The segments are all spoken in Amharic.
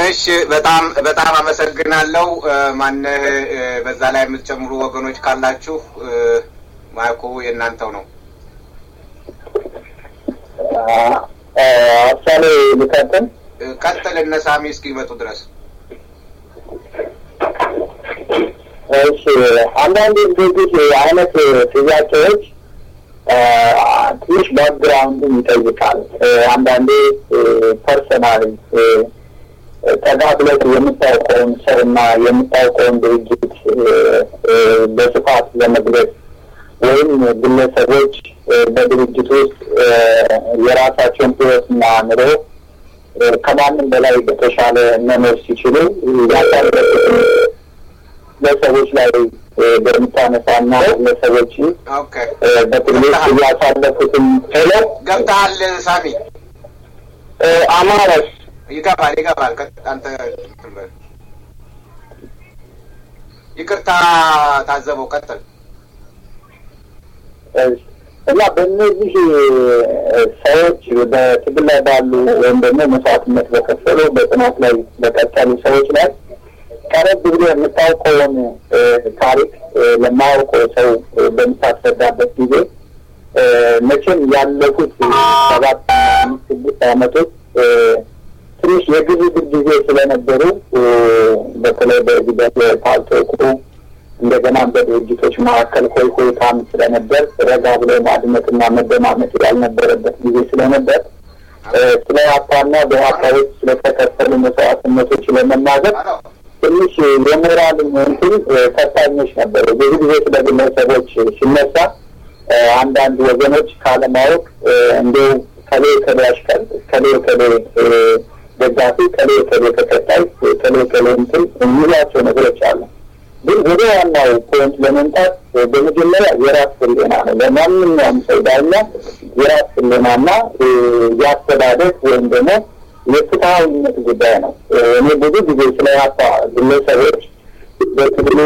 እሺ በጣም በጣም አመሰግናለሁ። ማነህ በዛ ላይ የምትጨምሩ ወገኖች ካላችሁ ማይኩ የእናንተው ነው። አሳሌ ልቀጥል። ቀጥል እነ ሳሚ እስኪመጡ ድረስ። እሺ አንዳንድ እንደዚህ አይነት ጥያቄዎች ትንሽ ባክግራውንድን ይጠይቃል። አንዳንዴ ፐርሰናል ጠጋ ብለህ የምታውቀውን ሰውና የምታውቀውን ድርጅት በስፋት ለመግለጽ ወይም ግለሰቦች በድርጅት ውስጥ የራሳቸውን ሕይወትና ኑሮ ከማንም በላይ በተሻለ መኖር ሲችሉ ያሳለፉትን ለሰዎች ላይ በምታነሳና ለሰዎች በትግል እያሳለፉትን ሄሎ ገብተሃል ሳሚ? አማረስ ይገባል ይገባል። አንተ ይቅርታ ታዘበው ቀጥል። እና በእነዚህ ሰዎች በትግል ላይ ባሉ ወይም ደግሞ መስዋዕትነት በከፈሉ በጥናት ላይ በቀጠሉ ሰዎች ላይ ቀረብ ብሎ የምታውቀውን ታሪክ ለማያውቀው ሰው በምታስረዳበት ጊዜ መቼም ያለፉት ሰባት አምስት ስድስት ዓመቶች ትንሽ የግዝግዝ ጊዜ ስለነበሩ በተለይ በዚህ በፓልቶቁ እንደገና በድርጅቶች መካከል ኮይ ኮይታም ስለነበር ረጋ ብሎ ማድመጥና መደማመጥ ያልነበረበት ጊዜ ስለነበር ስለ ሀፓና በሀፓዎች ስለተከፈሉ መስዋዕትነቶች ለመናገር ትንሽ የሞራል እንትን ፈታኞች ነበሩ። ብዙ ጊዜ ስለ ግለሰቦች ሲነሳ አንዳንድ ወገኖች ካለማወቅ እንዲሁ ከሌ ከሌ አሽከር ከሌ ከሌ ደጋፊ ከሌ ከሌ ተከታይ ከሌ ከሌ እንትን የሚሏቸው ነገሮች አሉ። ግን ወደ ዋናው ፖይንት ለመምጣት በመጀመሪያ የራስ ህሊና ነው። ለማንኛውም ሰው ዳኛ የራስ ህሊናና የአስተዳደር ወይም ደግሞ የፍትሀዊነት ጉዳይ ነው። እኔ ብዙ ጊዜ ስለ ሀፓ ግለሰቦች በትግሉ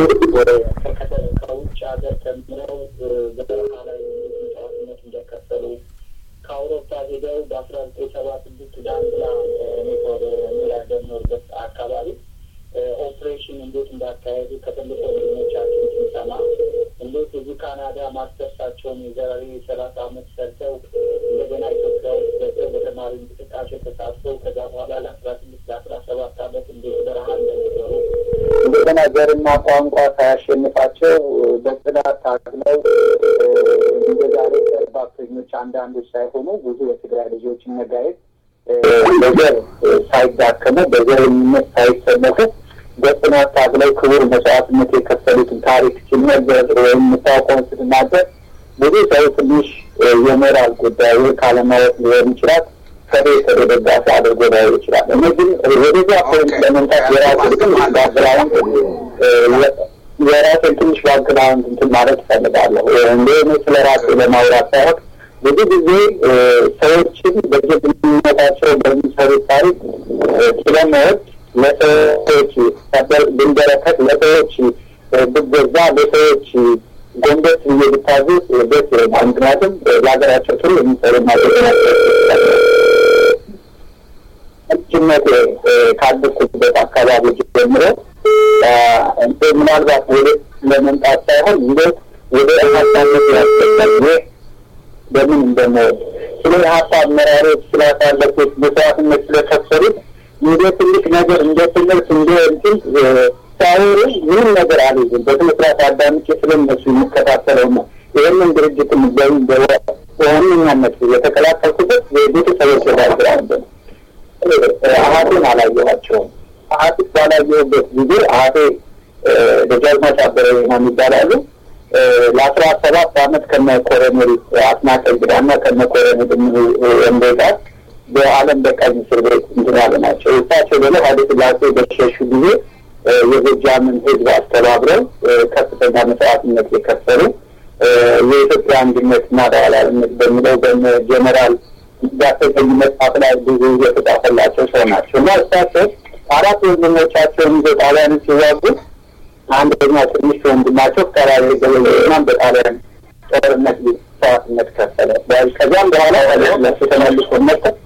ከውጭ ሀገር ተምረው በበረሃ ላይ መስዋዕትነት እንደከፈሉ ከአውሮፓ ሄደው በአስራ ዘጠኝ ሰባ ስድስት ዳንግላ ኔትወር የሚያደምርበት አካባቢ ኦፕሬሽን እንዴት እንዳካሄዱ ከትልቅ ወንድሞቻችን ስንሰማ እንዴት እዚህ ካናዳ ማስተርሳቸውን የዛሬ ሰላሳ አመት ሰርተው እንደገና ኢትዮጵያ ውስጥ ገብተው በተማሪ እንቅስቃሴ ተሳትፈው ከዛ በኋላ ለአስራ ስድስት ለአስራ ሰባት አመት እንዴት በረሃ እንደነበሩ እንደገና ዘርና ቋንቋ ሳያሸንፋቸው በጽዳት ታግለው እንደ ዛሬ ባክተኞች አንዳንዶች ሳይሆኑ ብዙ የትግራይ ልጆች መጋየት በዘር ሳይዳከሙ በዘረኝነት ሳይሰለፉ በጽናት ታግለው ክቡር መስዋዕትነት የከፈሉትን ታሪክ ሲነገር ወይም የምታውቀውን ስትናገር ብዙ ሰው ትንሽ የሞራል ጉዳይ ካለማወቅ ሊሆን ይችላል። ከቤ ከቤ ደጋፊ አድርጎ ላይሆን ይችላል። እኔ ግን ወደዚያ ፖይንት ለመምጣት የራሴ ትንሽ ባክግራውንድ የራሴን ትንሽ ባክግራውንድ እንትን ማለት እፈልጋለሁ። እንደ ስለ ራሴ ለማውራት ሳይሆን ብዙ ጊዜ ሰዎችን በጀግንነታቸው በሚሰሩት ታሪክ ስለመወድ ለሰዎች ብንበረከት፣ ለሰዎች ብገዛ፣ ለሰዎች ጎንበስ ብዬ ብታዘዝ ደስ ይለኛል። ምክንያቱም ለሀገራቸው ጥሩ የሚሰሩ ልጅነት ካደኩበት አካባቢ ጀምሮ ምናልባት ወደ ለመምጣት ሳይሆን እንዴት ወደ ሀሳብነት ያስገባል በምን እንደምወድ ስለ ሀሳብ አመራሮች ስላሳለፉት መስዋዕትነት ስለከፈሉት እንደ ትልቅ ነገር እንደ ትምህርት እንደ እንትን ሳይሆኑ ምንም ነገር አልይዝም። በትምህርት አዳምጬ ስለነሱ የሚከታተለው ነው። ይህንን ድርጅትም ገኝ በዋነኛነት የተቀላቀልኩበት የቤተሰቦች ባግራውንድ ነው። አሀቴን አላየኋቸውም። አሀቴ ባላየሁበት ጊዜ አሀቴ ደጃዝማች አበረ ነው ይባላሉ። ለአስራ ሰባት አመት ከነ ኮሎኔል አስናቀ እንግዳና ከነ ኮሎኔል ወንዴ ጋር በዓለም በቀኝ እስር ቤት እንትን ያሉ ናቸው። እሳቸው ደግሞ ኃይለ ሥላሴ በሸሹ ጊዜ የጎጃምን ሕዝብ አስተባብረው ከፍተኛ መስዋዕትነት የከፈሉ የኢትዮጵያ አንድነት እና ሉዓላዊነት በሚለው በነ ጀኔራል ዳሰተኝ መጽሐፍ ላይ ብዙ የተጻፈላቸው ሰው ናቸው እና እሳቸው አራት ወንድሞቻቸውን ይዘው ጣሊያንን ሲዋጉ አንደኛ ትንሽ ወንድማቸው ከራሪ ገበየናም በጣሊያን ጦርነት መስዋዕትነት ከፈለ። ከዚያም በኋላ ለሱ ተመልሶ መጠ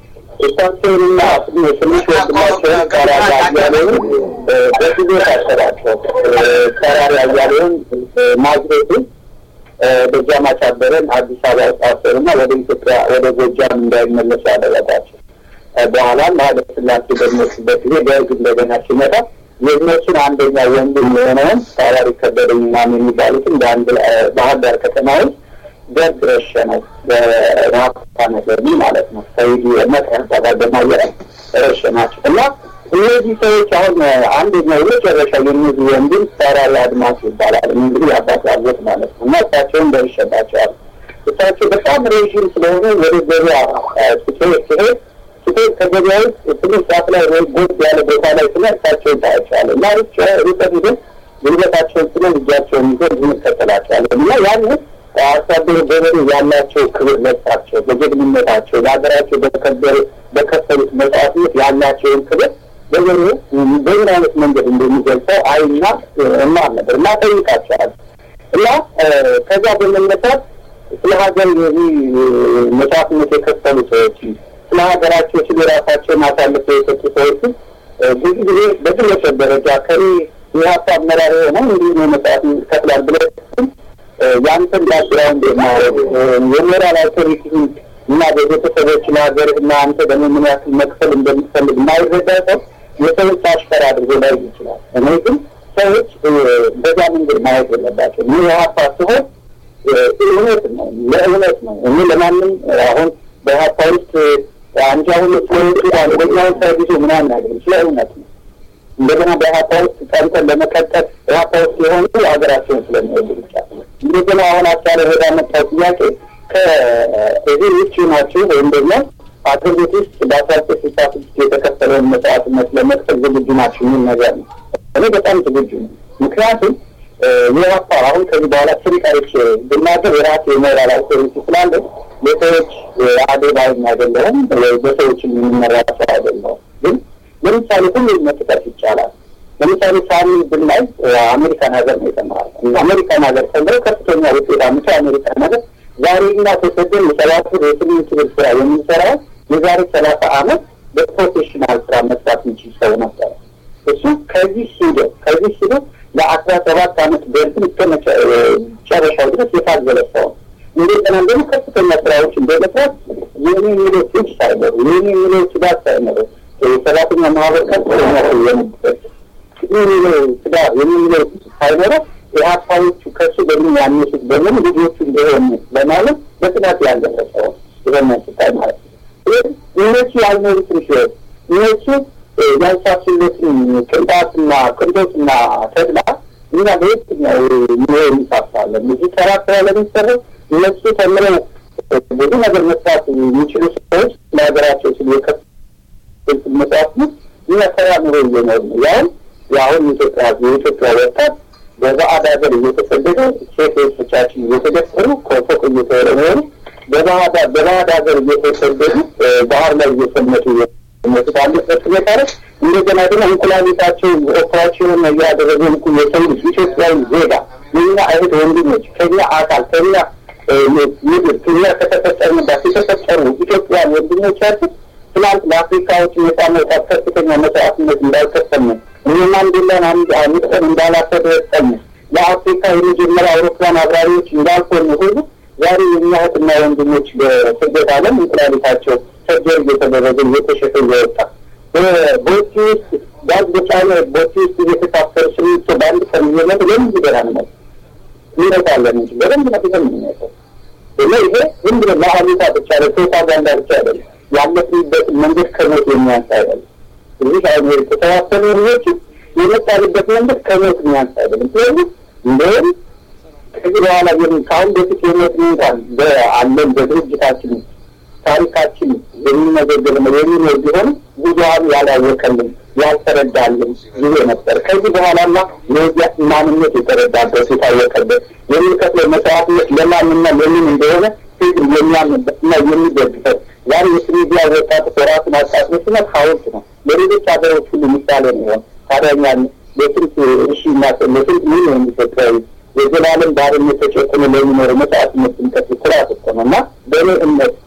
እሳቸውንና ስንሽ ወንድማቸውን ተራራ አያሌውን በጊዜ ታሰራቸው። ተራራ አያሌውን ናዝሬትን ደጃዝማች አበበን አዲስ አበባ ታሰሩና ወደ ኢትዮጵያ ወደ ጎጃም እንዳይመለሱ ያደረጋቸው። በኋላም ኃይለ ሥላሴ በሚወስበት ጊዜ ደርግ እንደገና ሲመጣ የእነሱን አንደኛ ወንድም የሆነውን ታዋሪ ከበደ ምናምን የሚባሉትን በአንድ ባህር ዳር ከተማ ውስጥ ደርግ ረሸነው በራፓ ነገር ማለት ነው። ሰይዲ መቀርታ ጋር በማየረ ረሸናቸው እና እነዚህ ሰዎች አሁን አንደኛው የመጨረሻ የእነዚህ ወንድም ተራሪ አድማስ ይባላል። እንግዲህ አባት አጎት ማለት ነው እና እሳቸውን ደርሸባቸዋል። እሳቸው በጣም ሬዥም ስለሆኑ ወደ ገበያ ስትሄድ ሲሄድ ስትሄድ ከገበያ ውስጥ ትንሽ ጫፍ ላይ ወይ ጎድ ያለ ቦታ ላይ ስለ እሳቸውን ታያቸዋለ እና ርቀት ሂደን ጉልበታቸውን ስለ እጃቸውን ይዘ እንከተላቸዋለን እና ያን አርሶ አደሩ ገበሬ ያላቸው ክብር ለሳቸው በጀግንነታቸው ለሀገራቸው በከበሩ በከፈሉት መስዋዕትነት ያላቸውን ክብር ገበሬው በምን አይነት መንገድ እንደሚገልጸው አይና እማር ነበር እና ጠይቃቸዋል እና ከዛ በመነሳት ስለ ሀገር የዚህ መስዋዕትነት የከፈሉ ሰዎች ስለ ሀገራቸው ስለ ራሳቸውን አሳልፈው የሰጡ ሰዎችን ብዙ ጊዜ በግለሰብ ደረጃ ከኔ የሀሳብ አመራር የሆነ እንዲህ ነው መስዋዕት ይከፍላል ብለ ያንተን ባክግራውንድ የማረግ የሞራል አውቶሪቲን እና በቤተሰቦች ለሀገርህ እና አንተ ደግሞ ምን ያክል መክፈል እንደምትፈልግ የማይረዳ ሰው የሰዎች አሽከር አድርጎ ላይ ይችላል። እኔ ግን ሰዎች በዛ መንገድ ማየት የለባቸው። ይህ የሀፓ ሲሆን እውነት ነው፣ ለእውነት ነው። እኔ ለማንም አሁን በሀፓ ውስጥ አንቺ አሁን ስለወጡ አንደኛውን ሰርቪሱ ምናምን አይደለም፣ ስለ እውነት ነው። እንደገና በሀፓ ውስጥ ቀንተን ለመቀጠል ሀፓ ውስጥ የሆኑ ሀገራቸውን ስለሚወዱ ብቻ እንደገና አሁን አቻለ ወደ መጣው ጥያቄ ከእዚህ ውጭ ናቸው ወይም ደግሞ አገር ቤት ውስጥ በአስራ ዘጠኝ ስልሳ ስድስት የተከፈለውን መስዋዕትነት ለመክፈል ዝግጁ ናቸው የሚል ነገር ነው። እኔ በጣም ዝግጁ ነው። ምክንያቱም የሀፓ አሁን ከዚህ በኋላ ስሪቃዎች ብናገር የራሴ የሞራል አውቶሪቲ ስላለ ለሰዎች አደባይም አይደለሁም ወይ በሰዎች የሚመራ ሰው አይደለሁም። ግን ለምሳሌ ሁሉ መጥቀስ ይቻላል። ለምሳሌ ሳሚን ብናይ አሜሪካን ሀገር ነው የተማረ አሜሪካን ሀገር ተምረው ከፍተኛ ውጤት አምቶ አሜሪካን ሀገር ዛሬ እኛ ተሰደን የሰባት ብር የስምንት ብር ስራ የምንሰራው የዛሬ ሰላሳ አመት በፕሮፌሽናል ስራ መስራት የሚችል ሰው ነበረ። እሱ ከዚህ ሂዶ ከዚህ ሂዶ ለአስራ ሰባት አመት በርግን እስከ መጨረሻው ድረስ የታገለ ሰው ነው። እንደገና ደግሞ ከፍተኛ ስራዎችን በመስራት የኔ የሚለው ፍጅ ሳይኖሩ የኔ የሚለው ስጋት ሳይኖሩ የሰራተኛ ማህበር ከፍተኛ የነበበት የሚለው ትዳር የሚለው ሳይኖረው የሀሳቦቹ ከሱ በምን ያነሱት በምን ልጆቹ እንደሆኑ በማለት በጥናት ያልደረሰው ይሆነ ስታይ ማለት ነው። እነሱ ያልኖሩትን ህይወት እነሱ ያልሳሱለትን ቅንጣትና ቅንጦትና ተድላ እኛ በየትኛው ኑሮ እንሳሳለን? እዚህ ተራ ስራ ለሚሰራው እነሱ ተምረው ብዙ ነገር መስራት የሚችሉ ሰዎች ለሀገራቸው ስል የከፍ መስራት ነው። እኛ ተራ ኑሮ እየኖር ነው ያሁን የአሁን ኢትዮጵያ የኢትዮጵያ ወጣት በባዕድ ሀገር እየተሰደደ ሴቶቻችን እየተደፈሩ ከፎቅ እየተወረወሩ በባዕድ ሀገር እየተሰደዱ ባህር ላይ እየሰመጡ ሞት ባለበት ሁኔታ ላይ እንደገና ደግሞ እንቁላሊታቸው ኦፕራሲዮን እያደረጉ የሰው ልጅ ኢትዮጵያዊ ዜጋ የኛ እህት ወንድሞች ከኛ አካል ከኛ ምድር ከኛ ከተፈጠርንባት የተፈጠሩ ኢትዮጵያን ወንድሞቻችን ትናንት ለአፍሪካዎች ነጻ መውጣት ከፍተኛ መስዋዕትነት እንዳልከፈልነው እነ ማንዴላን አንስተን እንዳላፈደጠን ለአፍሪካ የመጀመሪያ አውሮፕላን አብራሪዎች እንዳልሆኑ ሁሉ ዛሬ የእኛ እህትና ወንድሞች በስደት ዓለም እንቁላሊታቸው ሰርጀሪ እየተደረገ እየተሸጠ እየወጣ ቦቲ ውስጥ ጋዝ በጫነ ቦቲ ውስጥ እየተሳፈሩ ስሚቶ በአንድ ቀን እየመጡ ለምን ይገራ ነው ይመጣለን እንጂ በደንብ ነፍሰን የምንመጣው እና ይሄ ዝም ብሎ ለአሉታ ብቻ ለፕሮፓጋንዳ ብቻ አይደለም ያለፍንበት መንገድ ከሞት የሚያንስ አይደለም። እዚህ አሁን የተሰባሰቡ ልጆች የመጣልበት መንገድ ከሞት የሚያንስ አይደለም። ስለዚህ እንደውም ከዚህ በኋላ ከአሁን በፊት የሞት እንኳን በአለን በድርጅታችን ታሪካችን የሚመዘገብ ነው የሚኖር ቢሆን ብዙሀኑ ያላወቀልን ያልተረዳልን ጊዜ ነበር። ከዚህ በኋላማ የዚያ ማንነት የተረዳበት የታወቀበት የሚከፍለው መስዋዕትነት ለማንና ለምን እንደሆነ ህዝብ የሚያምንበት እና የሚደግፈት ዛሬ የቱኒዚያ ወጣት በራሱን አጣጥሎ ሲመት ሀውልት ነው። ለሌሎች ሀገሮች ሁሉ ምሳሌ ነው። ታዲያኛ ለስንት እሺ እና ለስንት ሚሊዮን ኢትዮጵያዊ የዘላለም ባርነት ተጨቁኖ ለሚኖሩ መስዋዕትነት ስንከፍል ኩራት እኮ ነው እና በእኔ እምነት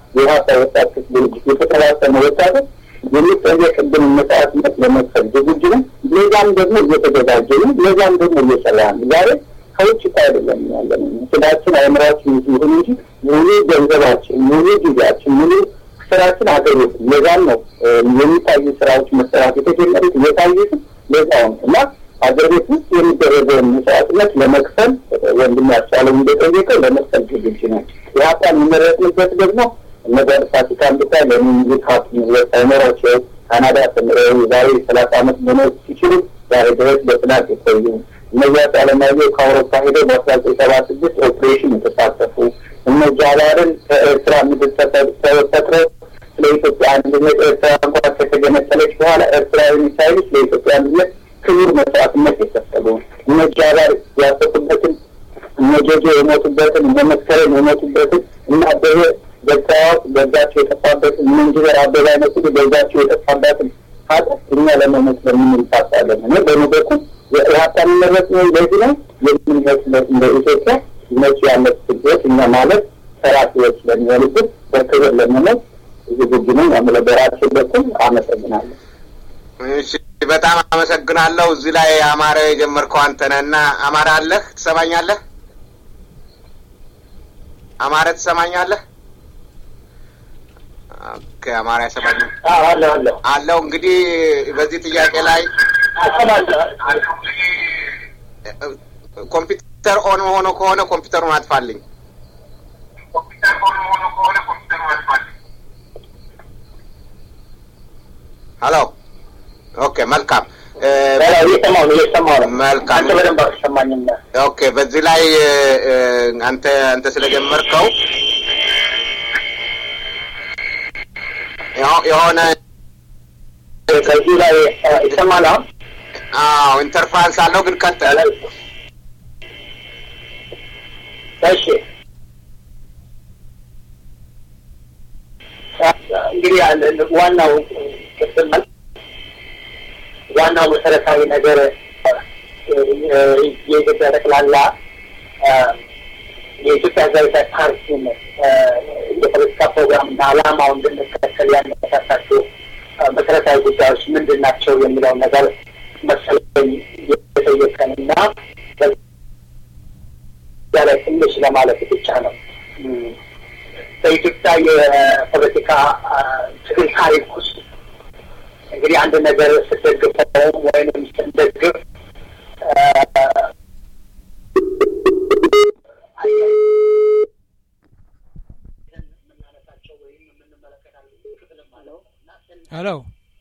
የሀሳ ወጣት ክፍል ድርጅት የተሰባሰበ ወጣቶች የሚጠየቅብን መስዋዕትነት ለመክፈል ዝግጁ ነው። ለዛም ደግሞ እየተዘጋጀ ነው። ለዛም ደግሞ እየሰራ ነው። ዛሬ ከውጭ እኮ አይደለም ያለ ስራችን አእምሯችን ይሁን እንጂ ሙሉ ገንዘባችን፣ ሙሉ ጊዜያችን፣ ሙሉ ስራችን አገር ውስጥ ለዛም ነው የሚታዩ ስራዎች መሰራት የተጀመሩት እየታዩትም ለዛው ነው እና ሀገር ቤት ውስጥ የሚደረገውን መስዋዕትነት ለመክፈል ወንድም ያስቻለው እንደጠየቀው ለመክፈል ዝግጁ ነው። የሀሳብ የሚመረጥንበት ደግሞ እነዚያ ፋሲካን ብታይ ለሚኒዚክ ሀብት ንብረት ሳይኖራቸው ካናዳ ተምረው ዛሬ ሰላሳ አመት መኖር ሲችሉ ዛሬ ድረስ በጥናት የቆዩ እነዚያ አለማየሁ ከአውሮፓ ሄደው በአስራ ዘጠኝ ሰባ ስድስት ኦፕሬሽን የተሳተፉ እነ ጃዋርን ከኤርትራ ምድር ተፈጥረው ስለ ኢትዮጵያ አንድነት ኤርትራ እንኳን ከተገነጠለች በኋላ ኤርትራዊ ሳይልስ ለኢትዮጵያ አንድነት ክቡር መስዋዕትነት የከፈሉ እነ ጃዋር ያሰፉበትን እነ ጆጆ የሞቱበትን እነ መስከረም የሞቱበትን እና አበበ ገዛዋት በዛቸው የጠፋበትን እነ ኢንጂነር አበበ አይነት ሁሉ በዛቸው የጠፋበትን ሀገር እኛ ለመሞት ለምን እንሳሳለን? እኔ በእኔ በኩል የኢህአፓ የሚመረጥ ነው ለዚህ ነው የምንመስለት እንደ ኢትዮጵያ እነሱ ያለት ስደት እኛ ማለት ሰራፊዎች ስለሚሆኑብን በክብር ለመሞት ዝግጁ ነኝ። አምለ በራሴ በኩል አመሰግናለሁ። እሺ በጣም አመሰግናለሁ። እዚህ ላይ አማረ የጀመርከው አንተ ነህ እና አማረ አለህ? ትሰማኛለህ? አማረ ትሰማኛለህ? ኦኬ አማረ ያሰማኝ አለሁ አለሁ አለው። እንግዲህ በዚህ ጥያቄ ላይ ኮምፒውተር ኦን ሆኖ ከሆነ ኮምፒውተሩን አጥፋልኝ። ሀሎ ኦኬ መልካም እየሰማሁ ነው እየሰማሁ ነው። መልካም አንተ በደንብ አልሰማኝም። ኦኬ በዚህ ላይ እ፣ አንተ አንተ ስለጀመርከው የሆ- የሆነ ከዚህ ላይ ይሰማል አሁን አዎ ኢንተርፋንስ አለው ግን ቀጥል። እሺ እንግዲህ ያለ- ዋናው ክፍል ዋናው መሰረታዊ ነገር እ፣ የኢትዮጵያ ጠቅላላ እ፣ የኢትዮጵያ ህዝባዊ ፓርቲን እ፣ የፖለቲካ ፕሮግራምና ዓላማው እንድንከተል ያነሳሳቸው እ፣ መሰረታዊ ጉዳዮች ምንድን ናቸው የሚለውን ነገር መሰለኝ የጠየቀን እና በዚያ ላይ ትንሽ ለማለት ብቻ ነው። እም፣ በኢትዮጵያ የፖለቲካ አ፣ ትግል ታሪክ ውስጥ እንግዲህ አንድ ነገር ስትደግፈውም ወይንም ስንደግፍ አ፣ ሄሎ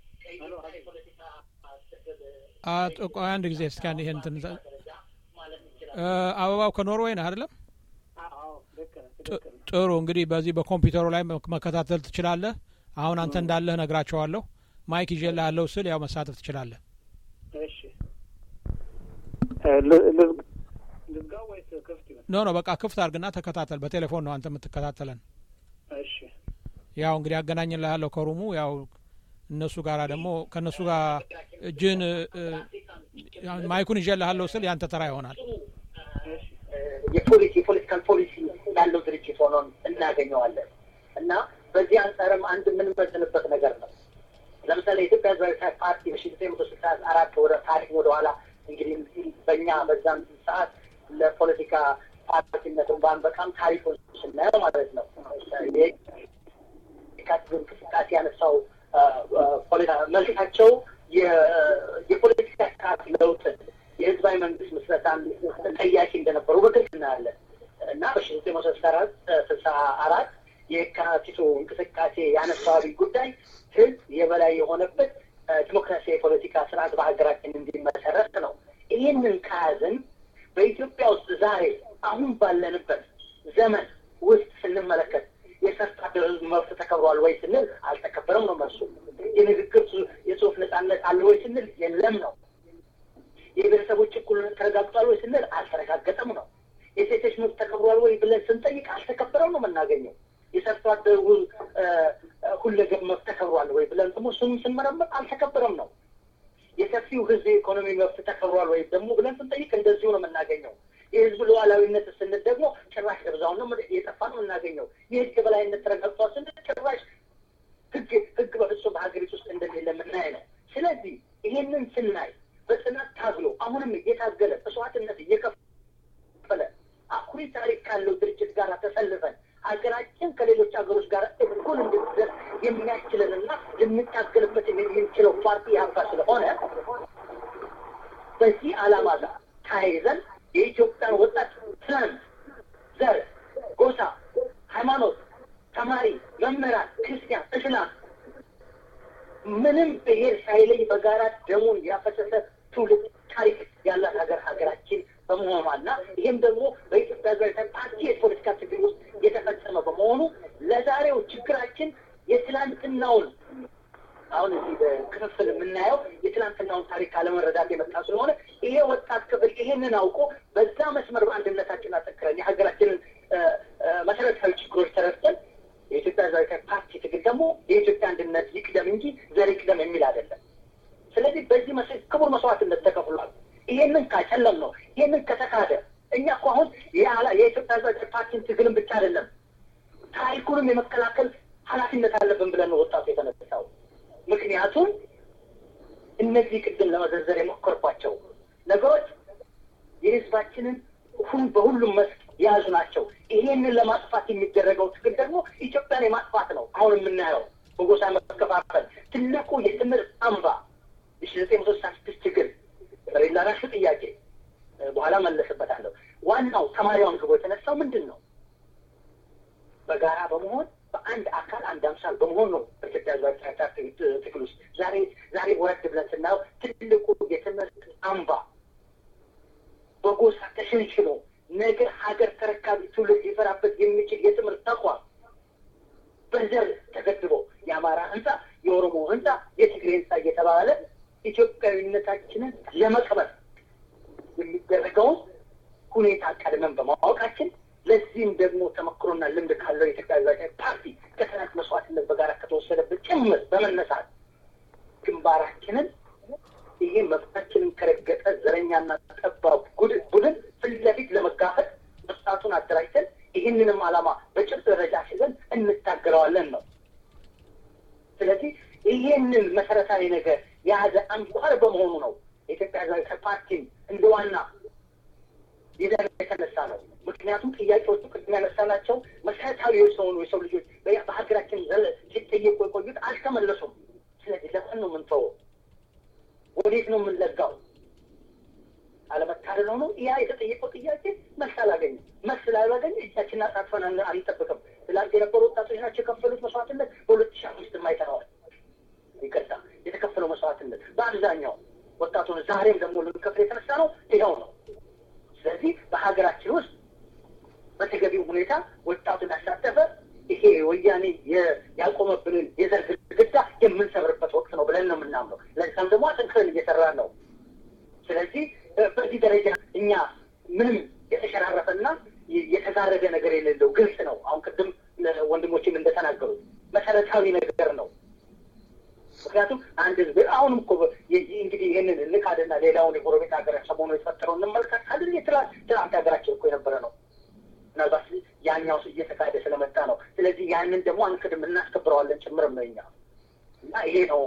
አቶ ቆይ አንድ ጊዜ እስኪ አንድ ይሄን እንትን እ፣ አበባው ከኖርዌይ ነህ አይደለም? ጥ- ጥሩ እንግዲህ በዚህ በኮምፒውተሩ ላይ መ- መከታተል ትችላለህ። አሁን አንተ እንዳለህ ነግራቸዋለሁ። ማይክ ይዤልሃለሁ ስል ያው መሳተፍ ትችላለህ። ልዝጋው ወይስ ክፍት ይሆን? ኖ ኖ በቃ ክፍት አድርግና ተከታተል። በቴሌፎን ነው አንተ የምትከታተለን። እሺ ያው እንግዲህ አገናኝልሃለሁ ከሩሙ ያው እነሱ ጋር ደግሞ ከእነሱ ጋር እጅን ማይኩን ይዤልሃለሁ ስል ያንተ ተራ ይሆናል። የፖሊሲ የፖለቲካል ፖሊሲ ያለው ድርጅት ሆኖ እናገኘዋለን እና በዚህ አንጻርም አንድ የምንመዝንበት ነገር ነው። ለምሳሌ የኢትዮጵያ ህዝባዊ ፓርቲ በሺ ዘጠኝ መቶ ስልሳ አራት ወደ ታሪክ ወደኋላ እንግዲህ በእኛ በዛም ሰዓት ለፖለቲካ ፓርቲነት እንኳን በጣም ታሪኩን ስናየው ማለት ነው የካቲት እንቅስቃሴ ያነሳው ፖለቲካ መልካቸው የፖለቲካ ስርዓት ለውጥን የህዝባዊ መንግስት ምስረታን ተጠያቂ እንደነበሩ በግልጽ እናያለን እና በሺ ዘጠኝ መቶ ስልሳ አራት ስልሳ አራት የካቲቱ እንቅስቃሴ ያነሳው አብይ ጉዳይ ህዝብ የበላይ የሆነበት ዲሞክራሲያዊ የፖለቲካ ስርዓት በሀገራችን እንዲመሰረት ነው። ይህንን ከያዝን በኢትዮጵያ ውስጥ ዛሬ አሁን ባለንበት ዘመን ውስጥ ስንመለከት የሰርቶ አደር ህዝብ መብት ተከብሯል ወይ ስንል አልተከበረም ነው መልሱ። የንግግር የጽሁፍ ነጻነት አለ ወይ ስንል የለም ነው። የብሔረሰቦች እኩልነት ተረጋግጧል ወይ ስንል አልተረጋገጠም ነው። የሴቶች መብት ተከብሯል ወይ ብለን ስንጠይቅ አልተከበረም ነው የምናገኘው። የሰርቶ አደሩ ሁለገብ መብት ተከብሯል ወይ ብለን ደግሞ ስም ስንመረምር አልተከበረም ነው። የሰፊው ህዝብ የኢኮኖሚ መብት ተከብሯል ወይ ደግሞ ብለን ስንጠይቅ እንደዚሁ ነው የምናገኘው። የህዝብ ሉዓላዊነት ስንል ደግሞ ጭራሽ ደብዛውን ነው የጠፋ ነው የምናገኘው። የህግ የበላይነት ተረጋግጧል ስንል ጭራሽ ህግ ህግ በፍጹም በሀገሪቱ ውስጥ እንደሌለ የምናይ ነው። ስለዚህ ይሄንን ስናይ በጽናት ታግሎ አሁንም እየታገለ መስዋዕትነት እየከፈለ አኩሪ ታሪክ ካለው ድርጅት ጋር ተሰልፈን ሀገራችን ከሌሎች ሀገሮች ጋር እኩል እንድትደርስ የሚያስችለንና ልንታገልበት የምንችለው ፓርቲ ያባ ስለሆነ በዚህ ዓላማ ጋር ተያይዘን የኢትዮጵያን ወጣት ትናንት፣ ዘር፣ ጎሳ፣ ሃይማኖት፣ ተማሪ፣ መምህራን፣ ክርስቲያን፣ እስላም ምንም ብሔር ሳይለይ በጋራ ደሙን ያፈሰሰ ትውልድ ታሪክ ያላት ሀገር ሀገራችን በመሆኗና ይህም ደግሞ በኢትዮጵያ ሀገራዊ ፓርቲ የፖለቲካ ትግል ውስጥ የተፈጸመ በመሆኑ ለዛሬው ችግራችን የትላንትናውን አሁን እዚህ በክፍፍል የምናየው የትላንትናውን ታሪክ አለመረዳት የመጣ ስለሆነ ይሄ ወጣት ክፍል ይሄንን አውቆ በዛ መስመር በአንድነታችን አጠክረን የሀገራችንን መሰረታዊ ችግሮች ተረድተን የኢትዮጵያ ህዝባዊ ፓርቲ ትግል ደግሞ የኢትዮጵያ አንድነት ይቅደም እንጂ ዘር ይቅደም የሚል አይደለም። ስለዚህ በዚህ መስ ክቡር መስዋዕትነት ተከፍሏል። ይሄንን ካጨለም ነው ይሄንን ከተካደ እኛ እኮ አሁን የኢትዮጵያ ህዝባዊ ፓርቲን ትግልን ብቻ አይደለም ታሪኩንም የመከላከል ኃላፊነት አለብን ብለን ነው ወጣቱ የተነሳው። ምክንያቱም እነዚህ ቅድም ለመዘርዘር የሞከርኳቸው ነገሮች የህዝባችንን ሁን በሁሉም መስክ የያዙ ናቸው። ይሄንን ለማጥፋት የሚደረገው ትግል ደግሞ ኢትዮጵያን የማጥፋት ነው። አሁን የምናየው በጎሳ መከፋፈል ትልቁ የትምህርት አምባ የሺ ዘጠኝ መቶ ስልሳ ስድስት ትግል ላራሹ ጥያቄ በኋላ መለስበታለሁ። ዋናው ተማሪውን ግቦ የተነሳው ምንድን ነው? በጋራ በመሆን በአንድ አካል አንድ አምሳል በመሆን ነው። በኢትዮጵያ ህዝባዊ ትግል ውስጥ ዛሬ ዛሬ ወረድ ብለን ስናየው ትልቁ የትምህርት አምባ በጎሳ ተሸንሽኖ ነገ ሀገር ተረካቢ ትውልድ ሊፈራበት የሚችል የትምህርት ተቋም በዘር ተገድቦ የአማራ ህንፃ፣ የኦሮሞ ህንፃ፣ የትግሬ ህንፃ እየተባለ ኢትዮጵያዊነታችንን ለመቅበር የሚደረገውን ሁኔታ ቀድመን በማወቃችን ለዚህም ደግሞ ተመክሮና ልምድ ካለው የኢትዮጵያ ህዝባዊ ፓርቲ ከትናንት መስዋዕትነት በጋራ ከተወሰደበት ጭምር በመነሳት ግንባራችንን ይሄ መብታችንን ከረገጠ ዘረኛና ጠባብ ቡድን ፊት ለፊት ለመጋፈጥ ወጣቱን አደራጅተን ይህንንም ዓላማ በጭብጥ ደረጃ ሲዘን እንታገለዋለን ነው። ስለዚህ ይሄንን መሰረታዊ ነገር የያዘ አንኳር በመሆኑ ነው የኢትዮጵያ ህዝባዊ ፓርቲን እንደ ዋና ይዘን የተነሳ ነው። ምክንያቱም ጥያቄዎቹ ቅድም ያነሳናቸው መሰረታዊ የሆኑ የሰው ልጆች በሀገራችን ሲጠየቁ የቆዩት አልተመለሱም። ስለዚህ ለምን ነው የምንተወው? ወዴት ነው የምንለጋው? አለመታደል ሆኖ ያ የተጠየቀው ጥያቄ መልስ አላገኝም። መልስ ላላገኝ እጃችንን አጣጥፈን አንጠብቅም። ትላንት የነበሩ ወጣቶች ናቸው የከፈሉት መስዋዕትነት በሁለት ሺህ አምስት አይተነዋል። ይቅርታ የተከፈለው መስዋዕትነት በአብዛኛው ወጣቱን ዛሬም ደግሞ ልንከፍል የተነሳ ነው ይኸው ነው። ስለዚህ በሀገራችን ውስጥ በተገቢው ሁኔታ ወጣቱን ያሳተፈ ይሄ ወያኔ ያቆመብንን የዘር ግድግዳ የምንሰብርበት ወቅት ነው ብለን ነው የምናምነው። ለዛም ደግሞ አጠንክረን እየሰራን ነው። ስለዚህ በዚህ ደረጃ እኛ ምንም የተሸራረፈና የተጋረደ ነገር የሌለው ግልጽ ነው። አሁን ቅድም ወንድሞችም እንደተናገሩት መሰረታዊ ነገር ነው። ምክንያቱም አንድ ህዝብ አሁንም እኮ እንግዲህ ይህንን እንካድና ሌላውን የጎረቤት ሀገር ሰሞኑ የተፈጠረው እንመልከት አይደል? ትናንት ሀገራችን እኮ የነበረ ነው። ምናልባት ያኛው እየተካሄደ ስለመጣ ነው። ስለዚህ ያንን ደግሞ አንክድም እናስከብረዋለን ጭምርም ነው እኛ እና ይሄ ነው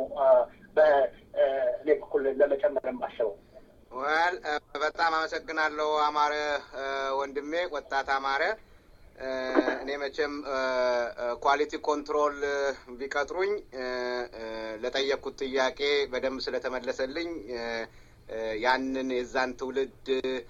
በእኔ በኩል ለመጨመር የማስበው። ወል በጣም አመሰግናለሁ አማረ ወንድሜ፣ ወጣት አማረ። እኔ መቼም ኳሊቲ ኮንትሮል ቢቀጥሩኝ ለጠየቅኩት ጥያቄ በደንብ ስለተመለሰልኝ ያንን የዛን ትውልድ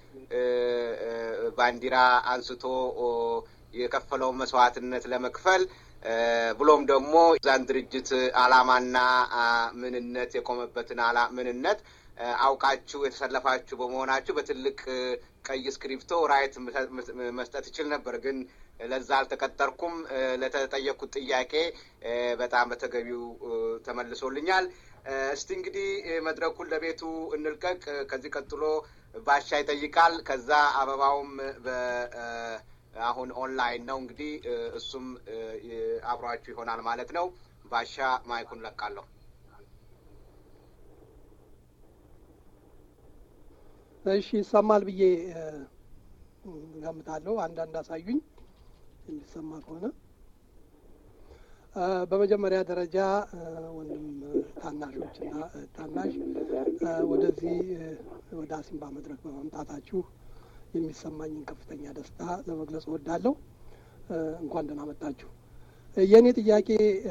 ባንዲራ አንስቶ የከፈለውን መስዋዕትነት ለመክፈል ብሎም ደግሞ የዛን ድርጅት ዓላማና ምንነት የቆመበትን አላ ምንነት አውቃችሁ የተሰለፋችሁ በመሆናችሁ በትልቅ ቀይ እስክሪፕቶ ራይት መስጠት ይችል ነበር፣ ግን ለዛ አልተቀጠርኩም። ለተጠየቅኩት ጥያቄ በጣም በተገቢው ተመልሶልኛል። እስቲ እንግዲህ መድረኩን ለቤቱ እንልቀቅ። ከዚህ ቀጥሎ ባሻ ይጠይቃል። ከዛ አበባውም አሁን ኦንላይን ነው እንግዲህ እሱም አብሯችሁ ይሆናል ማለት ነው። ባሻ ማይኩን ለቃለሁ። እሺ ይሰማል ብዬ ገምታለሁ። አንዳንድ አሳዩኝ የሚሰማ ከሆነ በመጀመሪያ ደረጃ ወንድም ታናሾችና ታናሽ ወደዚህ ወደ አሲምባ መድረክ በመምጣታችሁ የሚሰማኝን ከፍተኛ ደስታ ለመግለጽ እወዳለሁ። እንኳን ደህና መጣችሁ። የእኔ ጥያቄ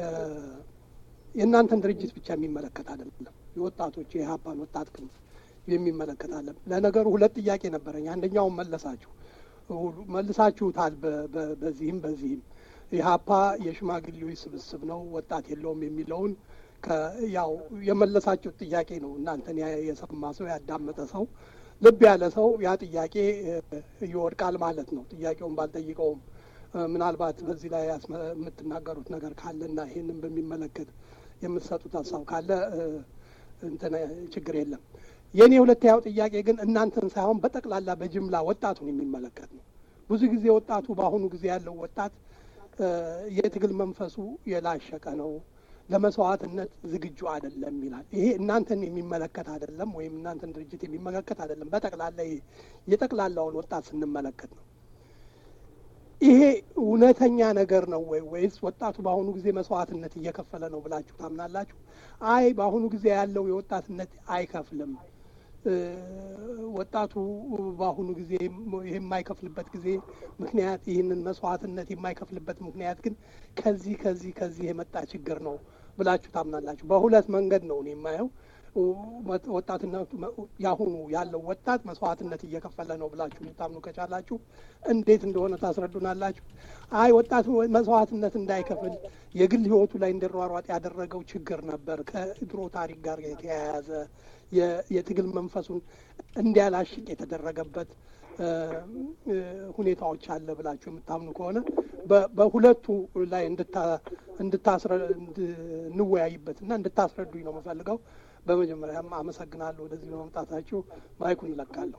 የእናንተን ድርጅት ብቻ የሚመለከት አይደለም። የወጣቶች የኢህአፓን ወጣት ክንፍ የሚመለከት አለ። ለነገሩ ሁለት ጥያቄ ነበረኝ። አንደኛውን መለሳችሁ መልሳችሁታል። በዚህም በዚህም ኢህአፓ የሽማግሌዎች ስብስብ ነው፣ ወጣት የለውም የሚለውን ያው የመለሳችሁት ጥያቄ ነው። እናንተን የሰማ ሰው ያዳመጠ ሰው ልብ ያለ ሰው ያ ጥያቄ ይወድቃል ማለት ነው። ጥያቄውን ባልጠይቀውም ምናልባት በዚህ ላይ የምትናገሩት ነገር ካለና ይህንን በሚመለከት የምትሰጡት ሀሳብ ካለ እንትን ችግር የለም። የእኔ ሁለተኛው ጥያቄ ግን እናንተን ሳይሆን በጠቅላላ በጅምላ ወጣቱን የሚመለከት ነው። ብዙ ጊዜ ወጣቱ በአሁኑ ጊዜ ያለው ወጣት የትግል መንፈሱ የላሸቀ ነው፣ ለመስዋዕትነት ዝግጁ አይደለም ይላል። ይሄ እናንተን የሚመለከት አይደለም፣ ወይም እናንተን ድርጅት የሚመለከት አይደለም። በጠቅላላ የጠቅላላውን ወጣት ስንመለከት ነው። ይሄ እውነተኛ ነገር ነው ወይ ወይስ ወጣቱ በአሁኑ ጊዜ መስዋዕትነት እየከፈለ ነው ብላችሁ ታምናላችሁ? አይ በአሁኑ ጊዜ ያለው የወጣትነት አይከፍልም። ወጣቱ በአሁኑ ጊዜ የማይከፍልበት ጊዜ ምክንያት ይህንን መስዋዕትነት የማይከፍልበት ምክንያት ግን ከዚህ ከዚህ ከዚህ የመጣ ችግር ነው ብላችሁ ታምናላችሁ? በሁለት መንገድ ነው እኔ የማየው። ወጣትነቱ ያሁኑ ያለው ወጣት መስዋዕትነት እየከፈለ ነው ብላችሁ ልታምኑ ከቻላችሁ እንዴት እንደሆነ ታስረዱናላችሁ። አይ ወጣቱ መስዋዕትነት እንዳይከፍል የግል ሕይወቱ ላይ እንዲሯሯጥ ያደረገው ችግር ነበር፣ ከድሮ ታሪክ ጋር የተያያዘ የትግል መንፈሱን እንዲያላሽቅ የተደረገበት ሁኔታዎች አለ ብላችሁ የምታምኑ ከሆነ በሁለቱ ላይ እንወያይበትና እንድታስረዱኝ ነው የምፈልገው። በመጀመሪያም አመሰግናለሁ ወደዚህ በመምጣታችሁ። ማይኩን እለቃለሁ።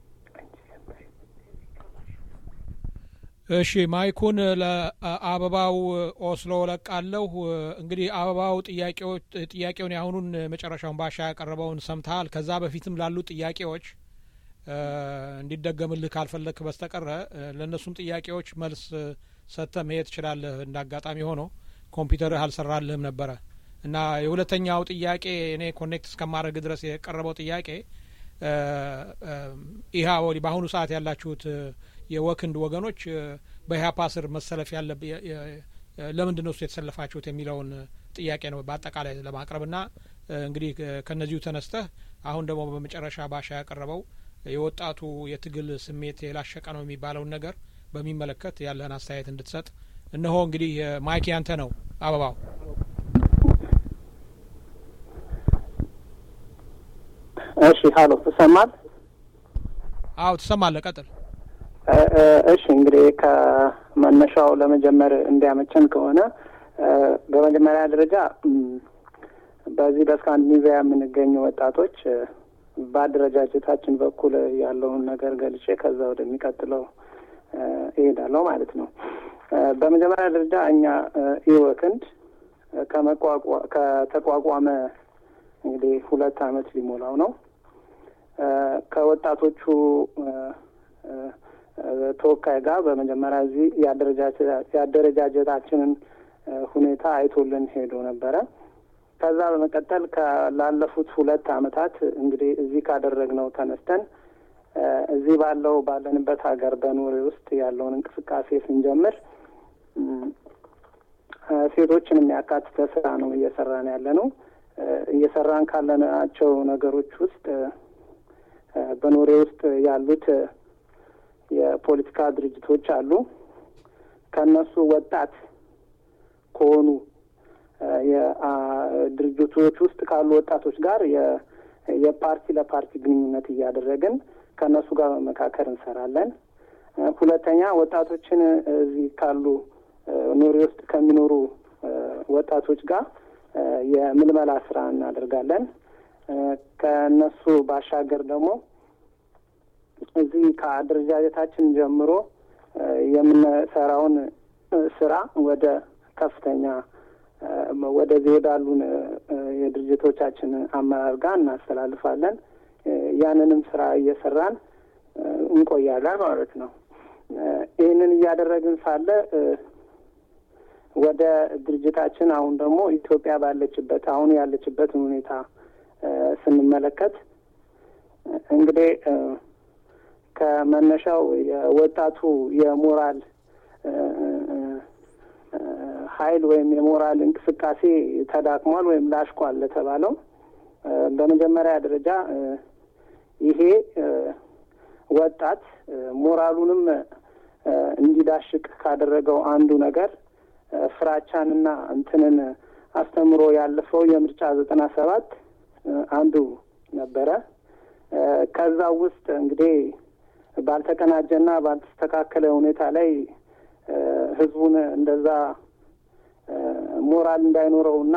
እሺ ማይኩን ለአበባው ኦስሎ ለቃለሁ። እንግዲህ አበባው ጥያቄዎች ጥያቄውን ያሁኑን መጨረሻውን ባሻ ያቀረበውን ሰምተሃል። ከዛ በፊትም ላሉ ጥያቄዎች እንዲደገምልህ ካልፈለክ በስተቀረ ለእነሱም ጥያቄዎች መልስ ሰጥተህ መሄድ ትችላለህ። እንደ አጋጣሚ ሆኖ ኮምፒውተርህ አልሰራልህም ነበረ እና የሁለተኛው ጥያቄ እኔ ኮኔክት እስከማድረግ ድረስ የቀረበው ጥያቄ ኢህአወ በአሁኑ ሰዓት ያላችሁት የወክንድ ወገኖች በኢህአፓ ስር መሰለፍ ያለ ለምንድን ነው እሱ የተሰለፋችሁት የሚለውን ጥያቄ ነው በአጠቃላይ ለማቅረብ ና እንግዲህ ከነዚሁ ተነስተህ አሁን ደግሞ በመጨረሻ ባሻ ያቀረበው የወጣቱ የትግል ስሜት የላሸቀ ነው የሚባለውን ነገር በሚመለከት ያለህን አስተያየት እንድትሰጥ እነሆ እንግዲህ ማይክ ያንተ ነው አበባው እሺ ሀሎ ትሰማል አዎ ትሰማለህ ቀጥል እሺ እንግዲህ ከመነሻው ለመጀመር እንዲያመቸን ከሆነ በመጀመሪያ ደረጃ በዚህ በስካንዲኔቪያ የምንገኙ ወጣቶች በአደረጃጀታችን በኩል ያለውን ነገር ገልጬ ከዛ ወደሚቀጥለው እሄዳለሁ ማለት ነው። በመጀመሪያ ደረጃ እኛ ኢወክንድ ከተቋቋመ እንግዲህ ሁለት አመት ሊሞላው ነው። ከወጣቶቹ ተወካይ ጋር በመጀመሪያ እዚህ የአደረጃጀታችንን ሁኔታ አይቶልን ሄዶ ነበረ። ከዛ በመቀጠል ላለፉት ሁለት አመታት እንግዲህ እዚህ ካደረግነው ተነስተን እዚህ ባለው ባለንበት ሀገር በኖሬ ውስጥ ያለውን እንቅስቃሴ ስንጀምር ሴቶችን የሚያካትተ ስራ ነው እየሰራን ያለ ነው። እየሰራን ካለናቸው ነገሮች ውስጥ በኖሬ ውስጥ ያሉት የፖለቲካ ድርጅቶች አሉ። ከእነሱ ወጣት ከሆኑ የድርጅቶች ውስጥ ካሉ ወጣቶች ጋር የፓርቲ ለፓርቲ ግንኙነት እያደረግን ከእነሱ ጋር በመካከል እንሰራለን። ሁለተኛ ወጣቶችን እዚህ ካሉ ኖሬ ውስጥ ከሚኖሩ ወጣቶች ጋር የምልመላ ስራ እናደርጋለን። ከእነሱ ባሻገር ደግሞ እዚህ ከአደረጃጀታችን ጀምሮ የምንሰራውን ስራ ወደ ከፍተኛ ወደዚህ ወዳሉን የድርጅቶቻችን አመራር ጋር እናስተላልፋለን። ያንንም ስራ እየሰራን እንቆያለን ማለት ነው። ይህንን እያደረግን ሳለ ወደ ድርጅታችን አሁን ደግሞ ኢትዮጵያ ባለችበት አሁን ያለችበትን ሁኔታ ስንመለከት እንግዲህ ከመነሻው የወጣቱ የሞራል ኃይል ወይም የሞራል እንቅስቃሴ ተዳክሟል ወይም ላሽቋል ለተባለው በመጀመሪያ ደረጃ ይሄ ወጣት ሞራሉንም እንዲዳሽቅ ካደረገው አንዱ ነገር ፍራቻንና እንትንን አስተምሮ ያለፈው የምርጫ ዘጠና ሰባት አንዱ ነበረ። ከዛ ውስጥ እንግዲህ ባልተቀናጀና ባልተስተካከለ ሁኔታ ላይ ህዝቡን እንደዛ ሞራል እንዳይኖረውና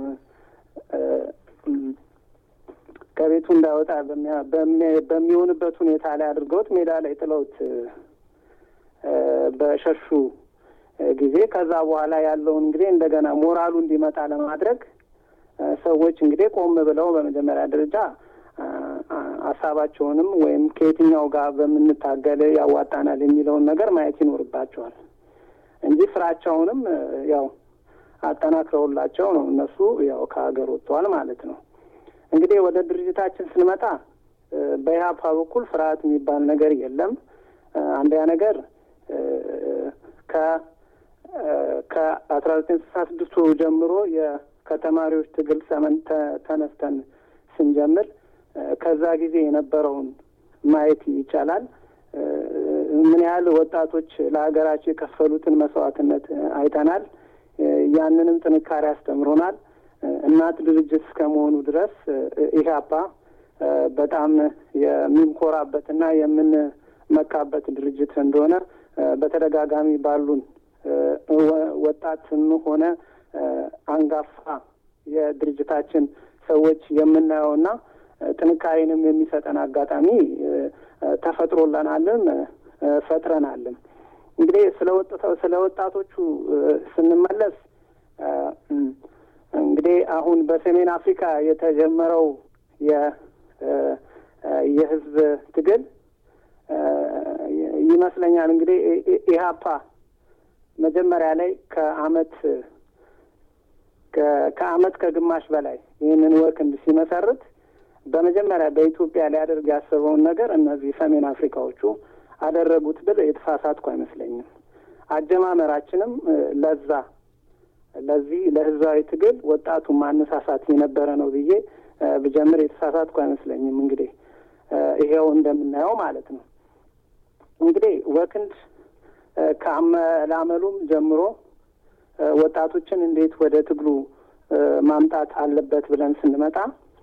ከቤቱ እንዳይወጣ በሚሆንበት ሁኔታ ላይ አድርገውት ሜዳ ላይ ጥለውት በሸሹ ጊዜ ከዛ በኋላ ያለውን እንግዲህ እንደገና ሞራሉ እንዲመጣ ለማድረግ ሰዎች እንግዲህ ቆም ብለው በመጀመሪያ ደረጃ ሀሳባቸውንም ወይም ከየትኛው ጋር በምንታገል ያዋጣናል የሚለውን ነገር ማየት ይኖርባቸዋል እንጂ ፍራቻውንም ያው አጠናክረውላቸው ነው እነሱ ያው ከሀገር ወጥተዋል ማለት ነው። እንግዲህ ወደ ድርጅታችን ስንመጣ በኢህአፓ በኩል ፍርሃት የሚባል ነገር የለም። አንደኛ ነገር ከ ከአስራ ዘጠኝ ስልሳ ስድስቱ ጀምሮ ከተማሪዎች ትግል ሰመን ተነስተን ስንጀምር ከዛ ጊዜ የነበረውን ማየት ይቻላል። ምን ያህል ወጣቶች ለሀገራቸው የከፈሉትን መስዋዕትነት አይተናል። ያንንም ጥንካሬ አስተምሮናል። እናት ድርጅት እስከመሆኑ ድረስ ኢህአፓ በጣም የሚንኮራበትና የምንመካበት ድርጅት እንደሆነ በተደጋጋሚ ባሉን ወጣትም ሆነ አንጋፋ የድርጅታችን ሰዎች የምናየውና ጥንካሬንም የሚሰጠን አጋጣሚ ተፈጥሮለናልም ፈጥረናልም። እንግዲህ ስለ ስለ ወጣቶቹ ስንመለስ እንግዲህ አሁን በሰሜን አፍሪካ የተጀመረው የ የህዝብ ትግል ይመስለኛል እንግዲህ ኢህአፓ መጀመሪያ ላይ ከአመት ከአመት ከግማሽ በላይ ይህንን ወክንድ ሲመሰርት በመጀመሪያ በኢትዮጵያ ሊያደርግ ያሰበውን ነገር እነዚህ ሰሜን አፍሪካዎቹ አደረጉት ብል የተሳሳትኩ አይመስለኝም። አጀማመራችንም ለዛ ለዚህ ለህዝባዊ ትግል ወጣቱን ማነሳሳት የነበረ ነው ብዬ ብጀምር የተሳሳትኩ አይመስለኝም። እንግዲህ ይሄው እንደምናየው ማለት ነው። እንግዲህ ወክንድ ከአመላመሉም ጀምሮ ወጣቶችን እንዴት ወደ ትግሉ ማምጣት አለበት ብለን ስንመጣ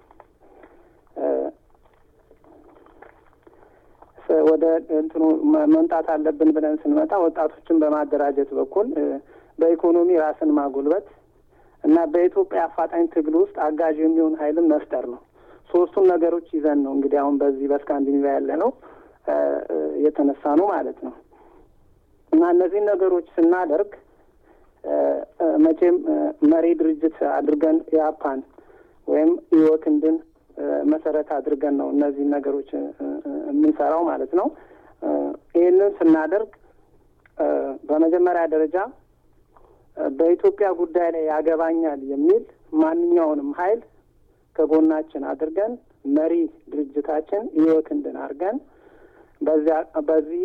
ወደ እንትኑ መምጣት አለብን ብለን ስንመጣ ወጣቶችን በማደራጀት በኩል በኢኮኖሚ ራስን ማጎልበት እና በኢትዮጵያ አፋጣኝ ትግል ውስጥ አጋዥ የሚሆን ኃይልን መፍጠር ነው። ሶስቱን ነገሮች ይዘን ነው እንግዲህ አሁን በዚህ በስካንዲኔቪያ ያለ ነው የተነሳ ነው ማለት ነው እና እነዚህን ነገሮች ስናደርግ መቼም መሪ ድርጅት አድርገን የአፓን ወይም ኢወክንድን መሰረት አድርገን ነው እነዚህን ነገሮች የምንሰራው ማለት ነው። ይህንን ስናደርግ በመጀመሪያ ደረጃ በኢትዮጵያ ጉዳይ ላይ ያገባኛል የሚል ማንኛውንም ኃይል ከጎናችን አድርገን መሪ ድርጅታችን ኢወክንድን አድርገን በዚያ በዚህ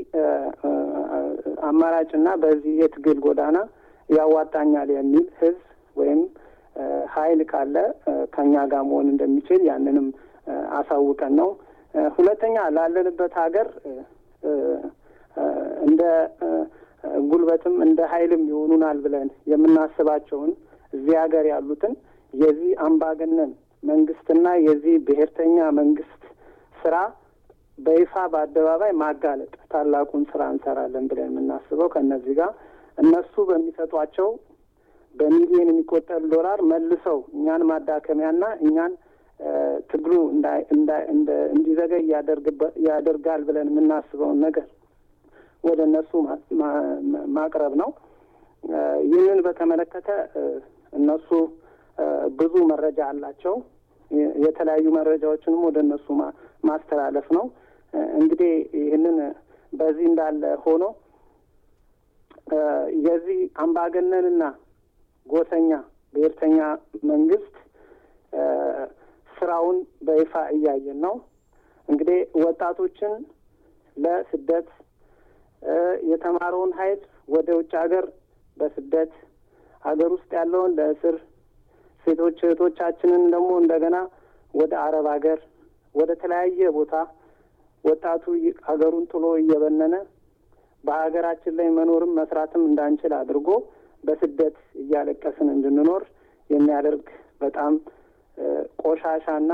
አማራጭና በዚህ የትግል ጎዳና ያዋጣኛል የሚል ህዝብ ወይም ኃይል ካለ ከኛ ጋር መሆን እንደሚችል ያንንም አሳውቀን ነው። ሁለተኛ ላለንበት ሀገር እንደ ጉልበትም እንደ ኃይልም ይሆኑናል ብለን የምናስባቸውን እዚህ ሀገር ያሉትን የዚህ አምባገነን መንግስትና የዚህ ብሔርተኛ መንግስት ስራ በይፋ በአደባባይ ማጋለጥ ታላቁን ስራ እንሰራለን ብለን የምናስበው ከእነዚህ ጋር እነሱ በሚሰጧቸው በሚሊዮን የሚቆጠር ዶላር መልሰው እኛን ማዳከሚያና እኛን ትግሉ እንዲዘገይ ያደርጋል ብለን የምናስበውን ነገር ወደ እነሱ ማቅረብ ነው። ይህንን በተመለከተ እነሱ ብዙ መረጃ አላቸው። የተለያዩ መረጃዎችንም ወደ እነሱ ማስተላለፍ ነው። እንግዲህ ይህንን በዚህ እንዳለ ሆኖ የዚህ አምባገነንና ጎሰኛ ብሔርተኛ መንግስት ስራውን በይፋ እያየን ነው። እንግዲህ ወጣቶችን ለስደት የተማረውን ኃይል ወደ ውጭ ሀገር በስደት ሀገር ውስጥ ያለውን ለእስር ሴቶች እህቶቻችንን ደግሞ እንደገና ወደ አረብ ሀገር ወደ ተለያየ ቦታ ወጣቱ ሀገሩን ጥሎ እየበነነ በሀገራችን ላይ መኖርም መስራትም እንዳንችል አድርጎ በስደት እያለቀስን እንድንኖር የሚያደርግ በጣም ቆሻሻና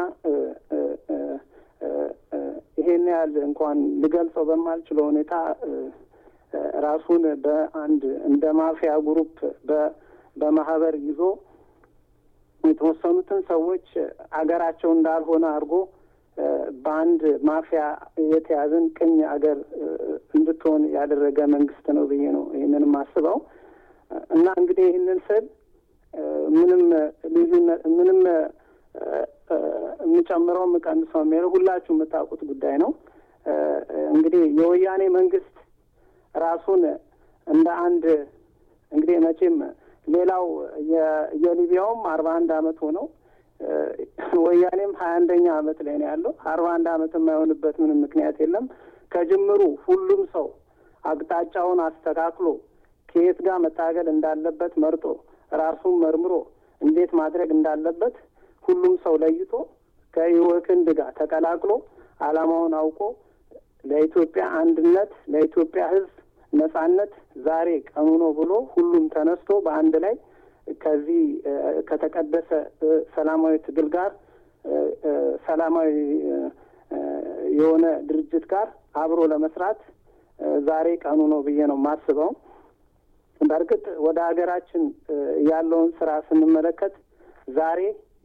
ይሄን ያህል እንኳን ልገልጸው በማልችለው ሁኔታ ራሱን በአንድ እንደ ማፊያ ግሩፕ በማህበር ይዞ የተወሰኑትን ሰዎች አገራቸው እንዳልሆነ አድርጎ በአንድ ማፊያ የተያዝን ቅኝ አገር እንድትሆን ያደረገ መንግስት ነው ብዬ ነው ይህንን የማስበው እና እንግዲህ ይህንን ስል ምንም ልዩነት ምንም የምጨምረው የምቀንሰው የሚለው ሁላችሁ የምታውቁት ጉዳይ ነው። እንግዲህ የወያኔ መንግስት ራሱን እንደ አንድ እንግዲህ መቼም ሌላው የሊቢያውም አርባ አንድ አመት ሆነው ወያኔም ሀያ አንደኛ አመት ላይ ነው ያለው። አርባ አንድ አመት የማይሆንበት ምንም ምክንያት የለም። ከጅምሩ ሁሉም ሰው አቅጣጫውን አስተካክሎ ከየት ጋር መታገል እንዳለበት መርጦ ራሱን መርምሮ እንዴት ማድረግ እንዳለበት ሁሉም ሰው ለይቶ ከህወክንድ ጋር ተቀላቅሎ አላማውን አውቆ ለኢትዮጵያ አንድነት ለኢትዮጵያ ህዝብ ነጻነት ዛሬ ቀኑ ነው ብሎ ሁሉም ተነስቶ በአንድ ላይ ከዚህ ከተቀደሰ ሰላማዊ ትግል ጋር ሰላማዊ የሆነ ድርጅት ጋር አብሮ ለመስራት ዛሬ ቀኑ ነው ብዬ ነው የማስበው። በእርግጥ ወደ ሀገራችን ያለውን ስራ ስንመለከት ዛሬ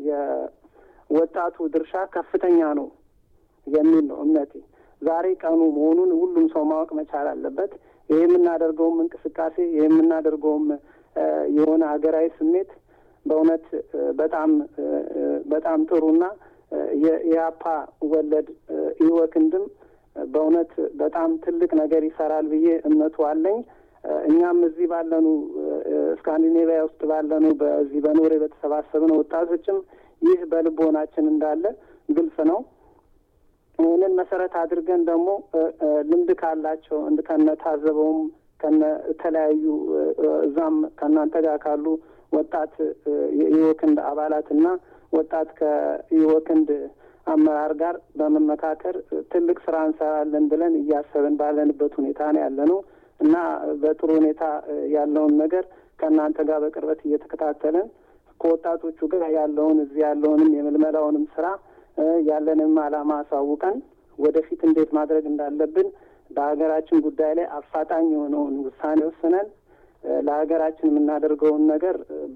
የወጣቱ ድርሻ ከፍተኛ ነው የሚል ነው እምነቴ። ዛሬ ቀኑ መሆኑን ሁሉም ሰው ማወቅ መቻል አለበት። ይህ የምናደርገውም እንቅስቃሴ ይህ የምናደርገውም የሆነ ሀገራዊ ስሜት በእውነት በጣም በጣም ጥሩና የኢያፓ ወለድ ኢወክንድም በእውነት በጣም ትልቅ ነገር ይሰራል ብዬ እምነቱ አለኝ። እኛም እዚህ ባለኑ ስካንዲኔቪያ ውስጥ ባለኑ በዚህ በኖሬ በተሰባሰብነው ወጣቶችም ይህ በልቦናችን እንዳለ ግልጽ ነው። ይህንን መሰረት አድርገን ደግሞ ልምድ ካላቸው እንድ ከነ ታዘበውም ከነ ተለያዩ እዛም ከእናንተ ጋር ካሉ ወጣት የኢወክንድ አባላትና ወጣት ከኢወክንድ አመራር ጋር በመመካከር ትልቅ ስራ እንሰራለን ብለን እያሰብን ባለንበት ሁኔታ ነው ያለ ነው እና በጥሩ ሁኔታ ያለውን ነገር ከእናንተ ጋር በቅርበት እየተከታተልን ከወጣቶቹ ጋር ያለውን እዚህ ያለውንም የምልመላውንም ስራ ያለንም ዓላማ አሳውቀን ወደፊት እንዴት ማድረግ እንዳለብን በሀገራችን ጉዳይ ላይ አፋጣኝ የሆነውን ውሳኔ ወስነን ለሀገራችን የምናደርገውን ነገር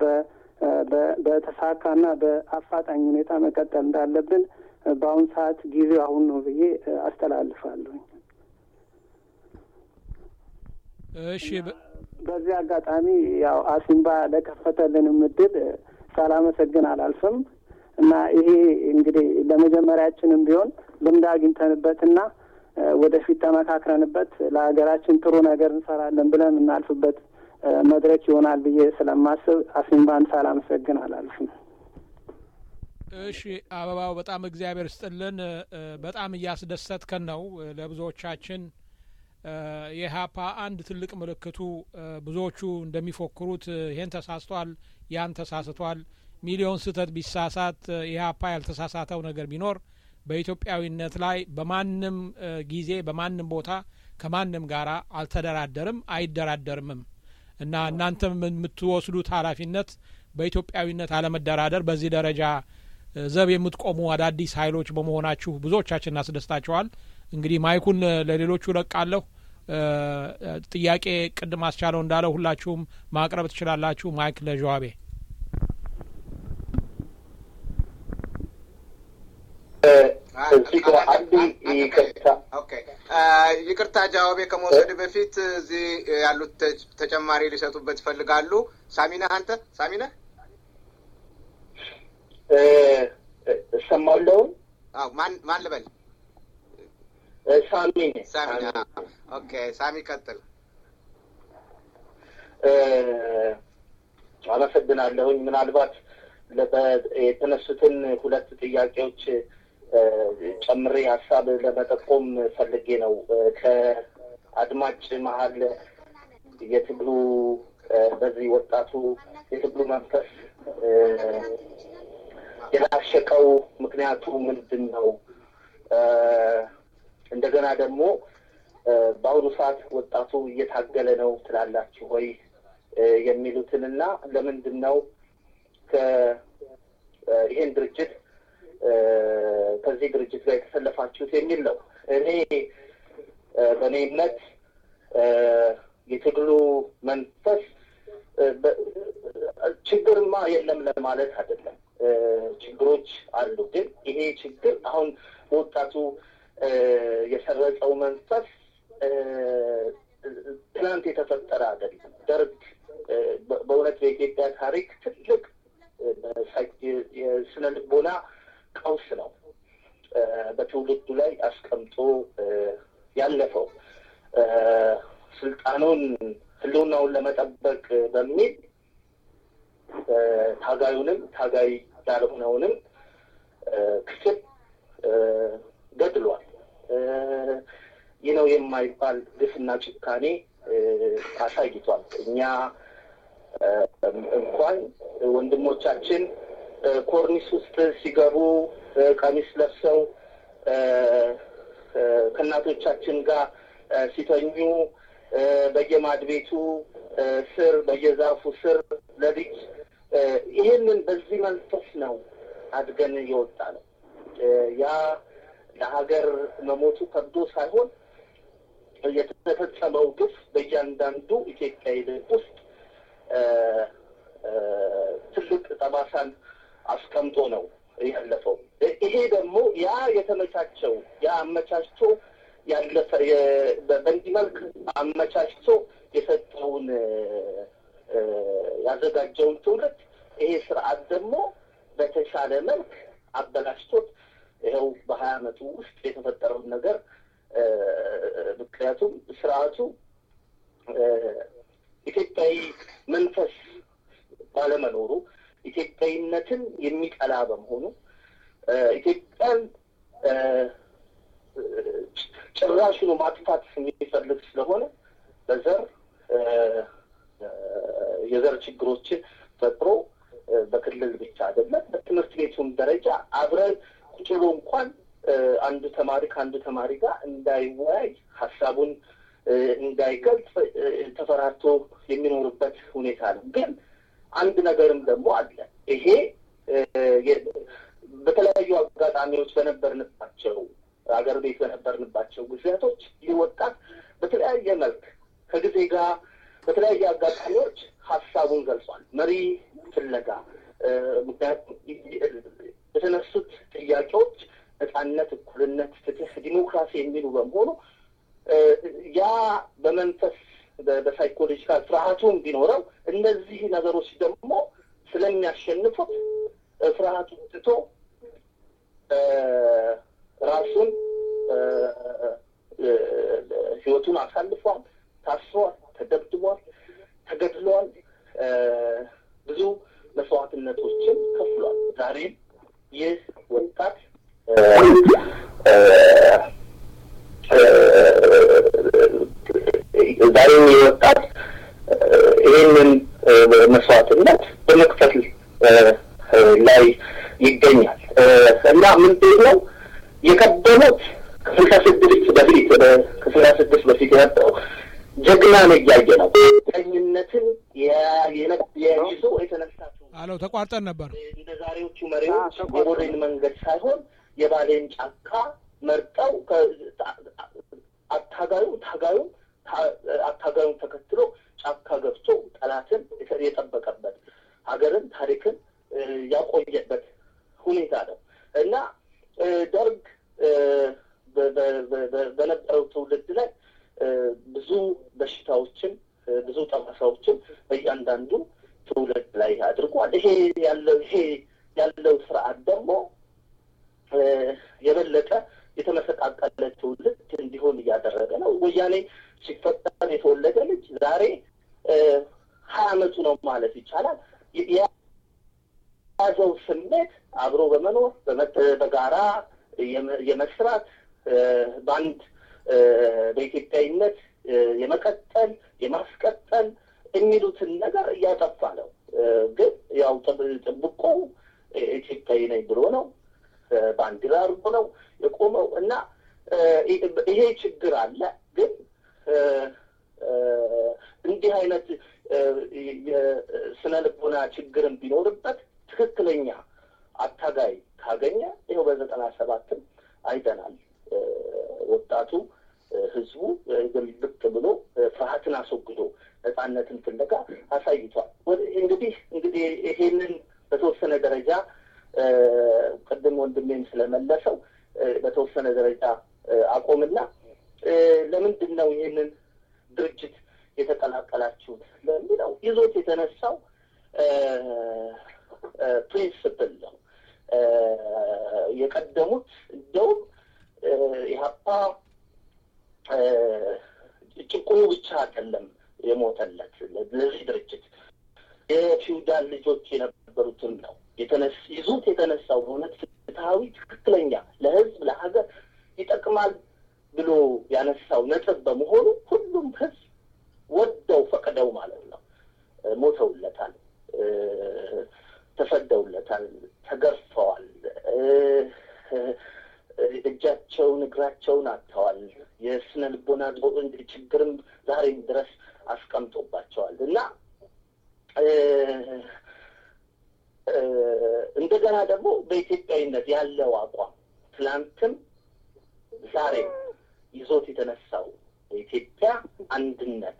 በተሳካና በአፋጣኝ ሁኔታ መቀጠል እንዳለብን በአሁን ሰዓት ጊዜው አሁን ነው ብዬ አስተላልፋለሁ። እሺ፣ በዚህ አጋጣሚ ያው አሲምባ ለከፈተልንም እድል ሳላመሰግን አላልፍም እና ይሄ እንግዲህ ለመጀመሪያችንም ቢሆን ልምድ አግኝተንበትና ወደፊት ተመካክረንበት ለሀገራችን ጥሩ ነገር እንሰራለን ብለን የምናልፍበት መድረክ ይሆናል ብዬ ስለማስብ አሲምባን ሳላመሰግን አላልፍም። እሺ አበባው፣ በጣም እግዚአብሔር ስጥልን። በጣም እያስደሰትከን ነው። ለብዙዎቻችን የኢህአፓ አንድ ትልቅ ምልክቱ ብዙዎቹ እንደሚፎክሩት ይሄን ተሳስቷል፣ ያን ተሳስቷል፣ ሚሊዮን ስህተት ቢሳሳት ኢህአፓ ያልተሳሳተው ነገር ቢኖር በኢትዮጵያዊነት ላይ በማንም ጊዜ በማንም ቦታ ከማንም ጋር አልተደራደርም አይደራደርምም እና እናንተም የምትወስዱት ኃላፊነት በኢትዮጵያዊነት አለመደራደር በዚህ ደረጃ ዘብ የምትቆሙ አዳዲስ ኃይሎች በመሆናችሁ ብዙዎቻችን እናስደስታቸዋል። እንግዲህ ማይኩን ለሌሎቹ ለቃለሁ። ጥያቄ ቅድም አስቻለው እንዳለው ሁላችሁም ማቅረብ ትችላላችሁ። ማይክ ለጀዋቤ ይቅርታ ጃዋቤ ከመውሰድ በፊት እዚህ ያሉት ተጨማሪ ሊሰጡበት ይፈልጋሉ። ሳሚነህ አንተ ሳሚነህ እሰማለሁ። ማን ማን ልበል? ሳሚ ነኝ። ሳሚ ኦኬ፣ ሳሚ ቀጥል። አመሰግናለሁኝ። ምናልባት የተነሱትን ሁለት ጥያቄዎች ጨምሬ ሀሳብ ለመጠቆም ፈልጌ ነው። ከአድማጭ መሀል የትግሉ በዚህ ወጣቱ የትግሉ መንፈስ የላሸቀው ምክንያቱ ምንድን ነው? እንደገና ደግሞ በአሁኑ ሰዓት ወጣቱ እየታገለ ነው ትላላችሁ ወይ የሚሉትንና ለምንድን ነው ይሄን ድርጅት ከዚህ ድርጅት ጋር የተሰለፋችሁት የሚል ነው። እኔ በእኔ እምነት የትግሉ መንፈስ ችግርማ የለም ለማለት አይደለም። ችግሮች አሉ። ግን ይሄ ችግር አሁን በወጣቱ የሰረጸው መንፈስ ትናንት የተፈጠረ አይደለም። ደርግ በእውነት በኢትዮጵያ ታሪክ ትልቅ የስነ ልቦና ቀውስ ነው በትውልዱ ላይ አስቀምጦ ያለፈው። ስልጣኑን ህልውናውን ለመጠበቅ በሚል ታጋዩንም ታጋይ ያልሆነውንም ክፍል ገድሏል። ይህ ነው የማይባል ግፍና ጭካኔ አሳይቷል። እኛ እንኳን ወንድሞቻችን ኮርኒስ ውስጥ ሲገቡ ቀሚስ ለብሰው ከእናቶቻችን ጋር ሲተኙ በየማድ ቤቱ ስር በየዛፉ ስር ለልጅ ይህንን በዚህ መንፈስ ነው አድገን የወጣ ነው። ያ ለሀገር መሞቱ ከብዶ ሳይሆን የተፈጸመው ግፍ በእያንዳንዱ ኢትዮጵያዊ ልብ ውስጥ ትልቅ ጠባሳን አስቀምጦ ነው ያለፈው። ይሄ ደግሞ ያ የተመቻቸው ያ አመቻችቶ ያለፈ በእንዲህ መልክ አመቻችቶ የሰጠውን ያዘጋጀውን ትውልድ ይሄ ስርዓት ደግሞ በተሻለ መልክ አበላሽቶት ይኸው በሀያ አመቱ ውስጥ የተፈጠረውን ነገር ምክንያቱም ስርዓቱ ኢትዮጵያዊ መንፈስ ባለመኖሩ ኢትዮጵያዊነትን የሚጠላ በመሆኑ ኢትዮጵያን ጭራሹኑ ማጥፋት የሚፈልግ ስለሆነ በዘር የዘር ችግሮችን ፈጥሮ በክልል ብቻ አይደለም በትምህርት ቤቱም ደረጃ አብረን ቁጭ ብሎ እንኳን አንዱ ተማሪ ከአንዱ ተማሪ ጋር እንዳይወያይ ሀሳቡን እንዳይገልጽ ተፈራርቶ የሚኖርበት ሁኔታ ነው። ግን አንድ ነገርም ደግሞ አለ። ይሄ በተለያዩ አጋጣሚዎች በነበርንባቸው አገር ቤት በነበርንባቸው ጊዜያቶች ይህ ወጣት በተለያየ መልክ ከጊዜ ጋር በተለያየ አጋጣሚዎች ሀሳቡን ገልጿል። መሪ ፍለጋ ምክንያቱም የተነሱት ጥያቄዎች ነጻነት፣ እኩልነት፣ ፍትህ፣ ዲሞክራሲ የሚሉ በመሆኑ ያ በመንፈስ በሳይኮሎጂካል ፍርሃቱም ቢኖረው እነዚህ ነገሮች ደግሞ ስለሚያሸንፉት ፍርሃቱን ትቶ ራሱን ህይወቱን አሳልፏል። ታስሯል፣ ተደብድቧል፣ ተገድሏል። ብዙ መስዋዕትነቶችን ከፍሏል። ዛሬም ይህ ወጣት ዛሬም ይህ ወጣት ይህንን መስዋዕትነት በመክፈል ላይ ይገኛል እና ምንድን ነው የቀደሙት ከስልሳ ስድስት በፊት ከስልሳ ስድስት በፊት የነበረው ጀግና ነው እያየ ነው ቀኝነትን ይዞ የተነሳ አለው ተቋርጠን ነበር። እንደ ዛሬዎቹ መሪዎች የቦሌን መንገድ ሳይሆን የባሌን ጫካ መርጠው አታጋዩ ታጋዩ አታጋዩን ተከትሎ ጫካ ገብቶ ጠላትን የጠበቀበት ሀገርን ታሪክን ያቆየበት ሁኔታ ነው እና ደርግ በነበረው ትውልድ ላይ ብዙ በሽታዎችን ብዙ ጠባሳዎችን በእያንዳንዱ ትውልድ ላይ አድርጓል። ይሄ ያለው ይሄ ያለው ስርዓት ደግሞ የበለጠ የተመሰቃቀለ ትውልድ ወያኔ ሲፈጠር የተወለደ ልጅ ዛሬ ሀያ አመቱ ነው ማለት ይቻላል። የያዘው ስሜት አብሮ በመኖር በጋራ የመስራት በአንድ በኢትዮጵያዊነት የመቀጠል የማስቀጠል የሚሉትን ነገር እያጠፋ ነው። ግን ያው ጥብቆ ኢትዮጵያዊ ነኝ ብሎ ነው ባንዲራ አድርጎ ነው የቆመው እና ይሄ ችግር አለ። ግን እንዲህ አይነት የስነ ልቦና ችግርን ቢኖርበት ትክክለኛ አታጋይ ካገኘ ይኸው በዘጠና ሰባትም አይተናል። ወጣቱ ህዝቡ ግልብጥ ብሎ ፍርሃትን አስወግዶ ነጻነትን ፍለጋ አሳይቷል። እንግዲህ እንግዲህ ይሄንን በተወሰነ ደረጃ ቅድም ወንድሜም ስለመለሰው በተወሰነ ደረጃ አቆምና ለምንድን ነው ይህንን ድርጅት የተቀላቀላችሁት ለሚለው ይዞት የተነሳው ፕሪንስፕል ነው። የቀደሙት እንደውም ኢህአፓ ጭቁኑ ብቻ አይደለም የሞተለት ለዚህ ድርጅት የፊውዳል ልጆች የነበሩትም ነው ይዞት የተነሳው በእውነት ፍትሐዊ፣ ትክክለኛ ለህዝብ ለሀገር ይጠቅማል ብሎ ያነሳው ነጥብ በመሆኑ ሁሉም ህዝብ ወደው ፈቅደው ማለት ነው ሞተውለታል፣ ተሰደውለታል፣ ተገርፈዋል፣ እጃቸውን እግራቸውን አጥተዋል። የስነ ልቦና ችግርም ዛሬም ድረስ አስቀምጦባቸዋል እና እንደገና ደግሞ በኢትዮጵያዊነት ያለው አቋም ትላንትም ዛሬም ይዞት የተነሳው የኢትዮጵያ አንድነት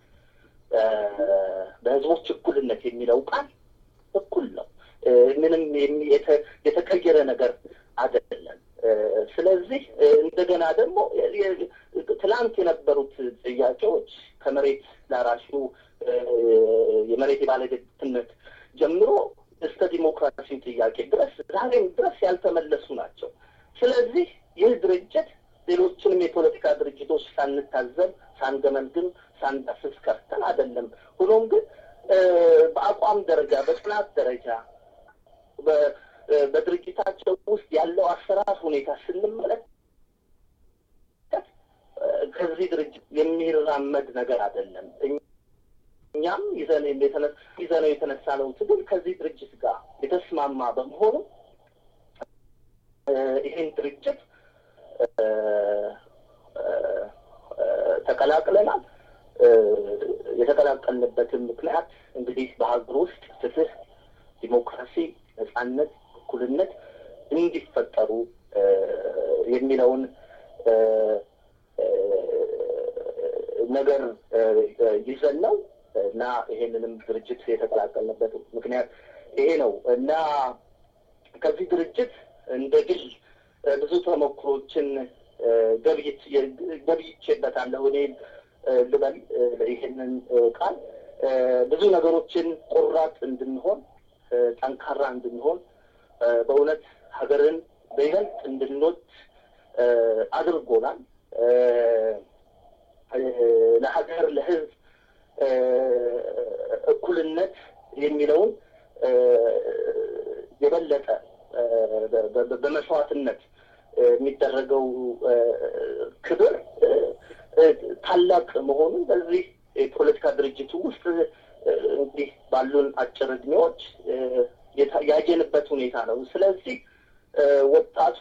በህዝቦች እኩልነት የሚለው ቃል እኩል ነው። ምንም የተቀየረ ነገር አይደለም። ስለዚህ እንደገና ደግሞ ትላንት የነበሩት ጥያቄዎች ከመሬት ላራሹ የመሬት የባለቤትነት ጀምሮ እስከ ዲሞክራሲ ጥያቄ ድረስ ዛሬም ድረስ ያልተመለሱ ናቸው። ስለዚህ ይህ ድርጅት ሌሎችንም የፖለቲካ ድርጅቶች ሳንታዘብ፣ ሳንገመግም፣ ሳንዳስስ ቀርተን አይደለም። ሆኖም ግን በአቋም ደረጃ በጥናት ደረጃ በድርጅታቸው ውስጥ ያለው አሰራር ሁኔታ ስንመለከት ከዚህ ድርጅት የሚራመድ ነገር አይደለም። እኛም ይዘን ይዘነው የተነሳ ነው ትግል ከዚህ ድርጅት ጋር የተስማማ በመሆኑ ይህን ድርጅት ተቀላቅለናል። የተቀላቀልንበትን ምክንያት እንግዲህ በሀገር ውስጥ ፍትህ፣ ዲሞክራሲ፣ ነጻነት፣ እኩልነት እንዲፈጠሩ የሚለውን ነገር ይዘን ነው እና ይሄንንም ድርጅት የተቀላቀልንበት ምክንያት ይሄ ነው እና ከዚህ ድርጅት እንደ ግል ብዙ ተሞክሮችን ገብይቼበታለሁ። እኔ ልበል ይሄንን ቃል ብዙ ነገሮችን ቆራጥ እንድንሆን፣ ጠንካራ እንድንሆን፣ በእውነት ሀገርን በይበልጥ እንድንወድ አድርጎናል። ለሀገር ለሕዝብ እኩልነት የሚለውን የበለጠ በመስዋዕትነት የሚደረገው ክብር ታላቅ መሆኑን በዚህ የፖለቲካ ድርጅቱ ውስጥ እንግዲህ ባሉን አጭር እድሜዎች ያየንበት ሁኔታ ነው። ስለዚህ ወጣቱ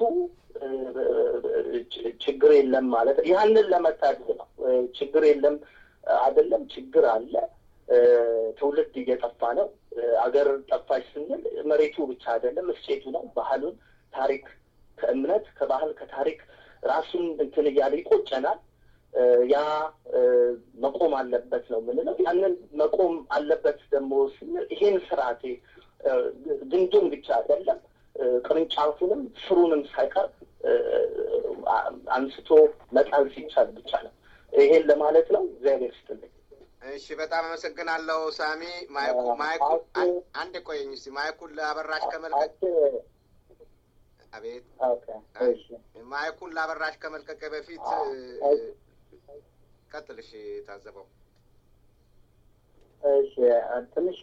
ችግር የለም ማለት ያንን ለመታደግ ነው። ችግር የለም አይደለም፣ ችግር አለ። ትውልድ እየጠፋ ነው። አገር ጠፋች ስንል መሬቱ ብቻ አይደለም፣ እስቴቱ ነው። ባህሉን፣ ታሪክ ከእምነት ከባህል ከታሪክ ራሱን እንትን እያለ ይቆጨናል። ያ መቆም አለበት ነው የምንለው። ያንን መቆም አለበት ደግሞ ስንል ይሄን ስርዓቴ ግንዱን ብቻ አይደለም ቅርንጫፉንም ስሩንም ሳይቀር አንስቶ መጣል ሲቻል ብቻ ነው። ይሄን ለማለት ነው። እግዚአብሔር ይስጥልኝ። እሺ፣ በጣም አመሰግናለሁ ሳሚ። ማይኩ ማይኩ አንድ ቆየኝ እስኪ ማይኩን ለአበራሽ ከመልቀቅ አቤት፣ ማይኩን ለአበራሽ ከመልቀቅ በፊት ቀጥል። እሺ ታዘበው። እሺ ትንሽ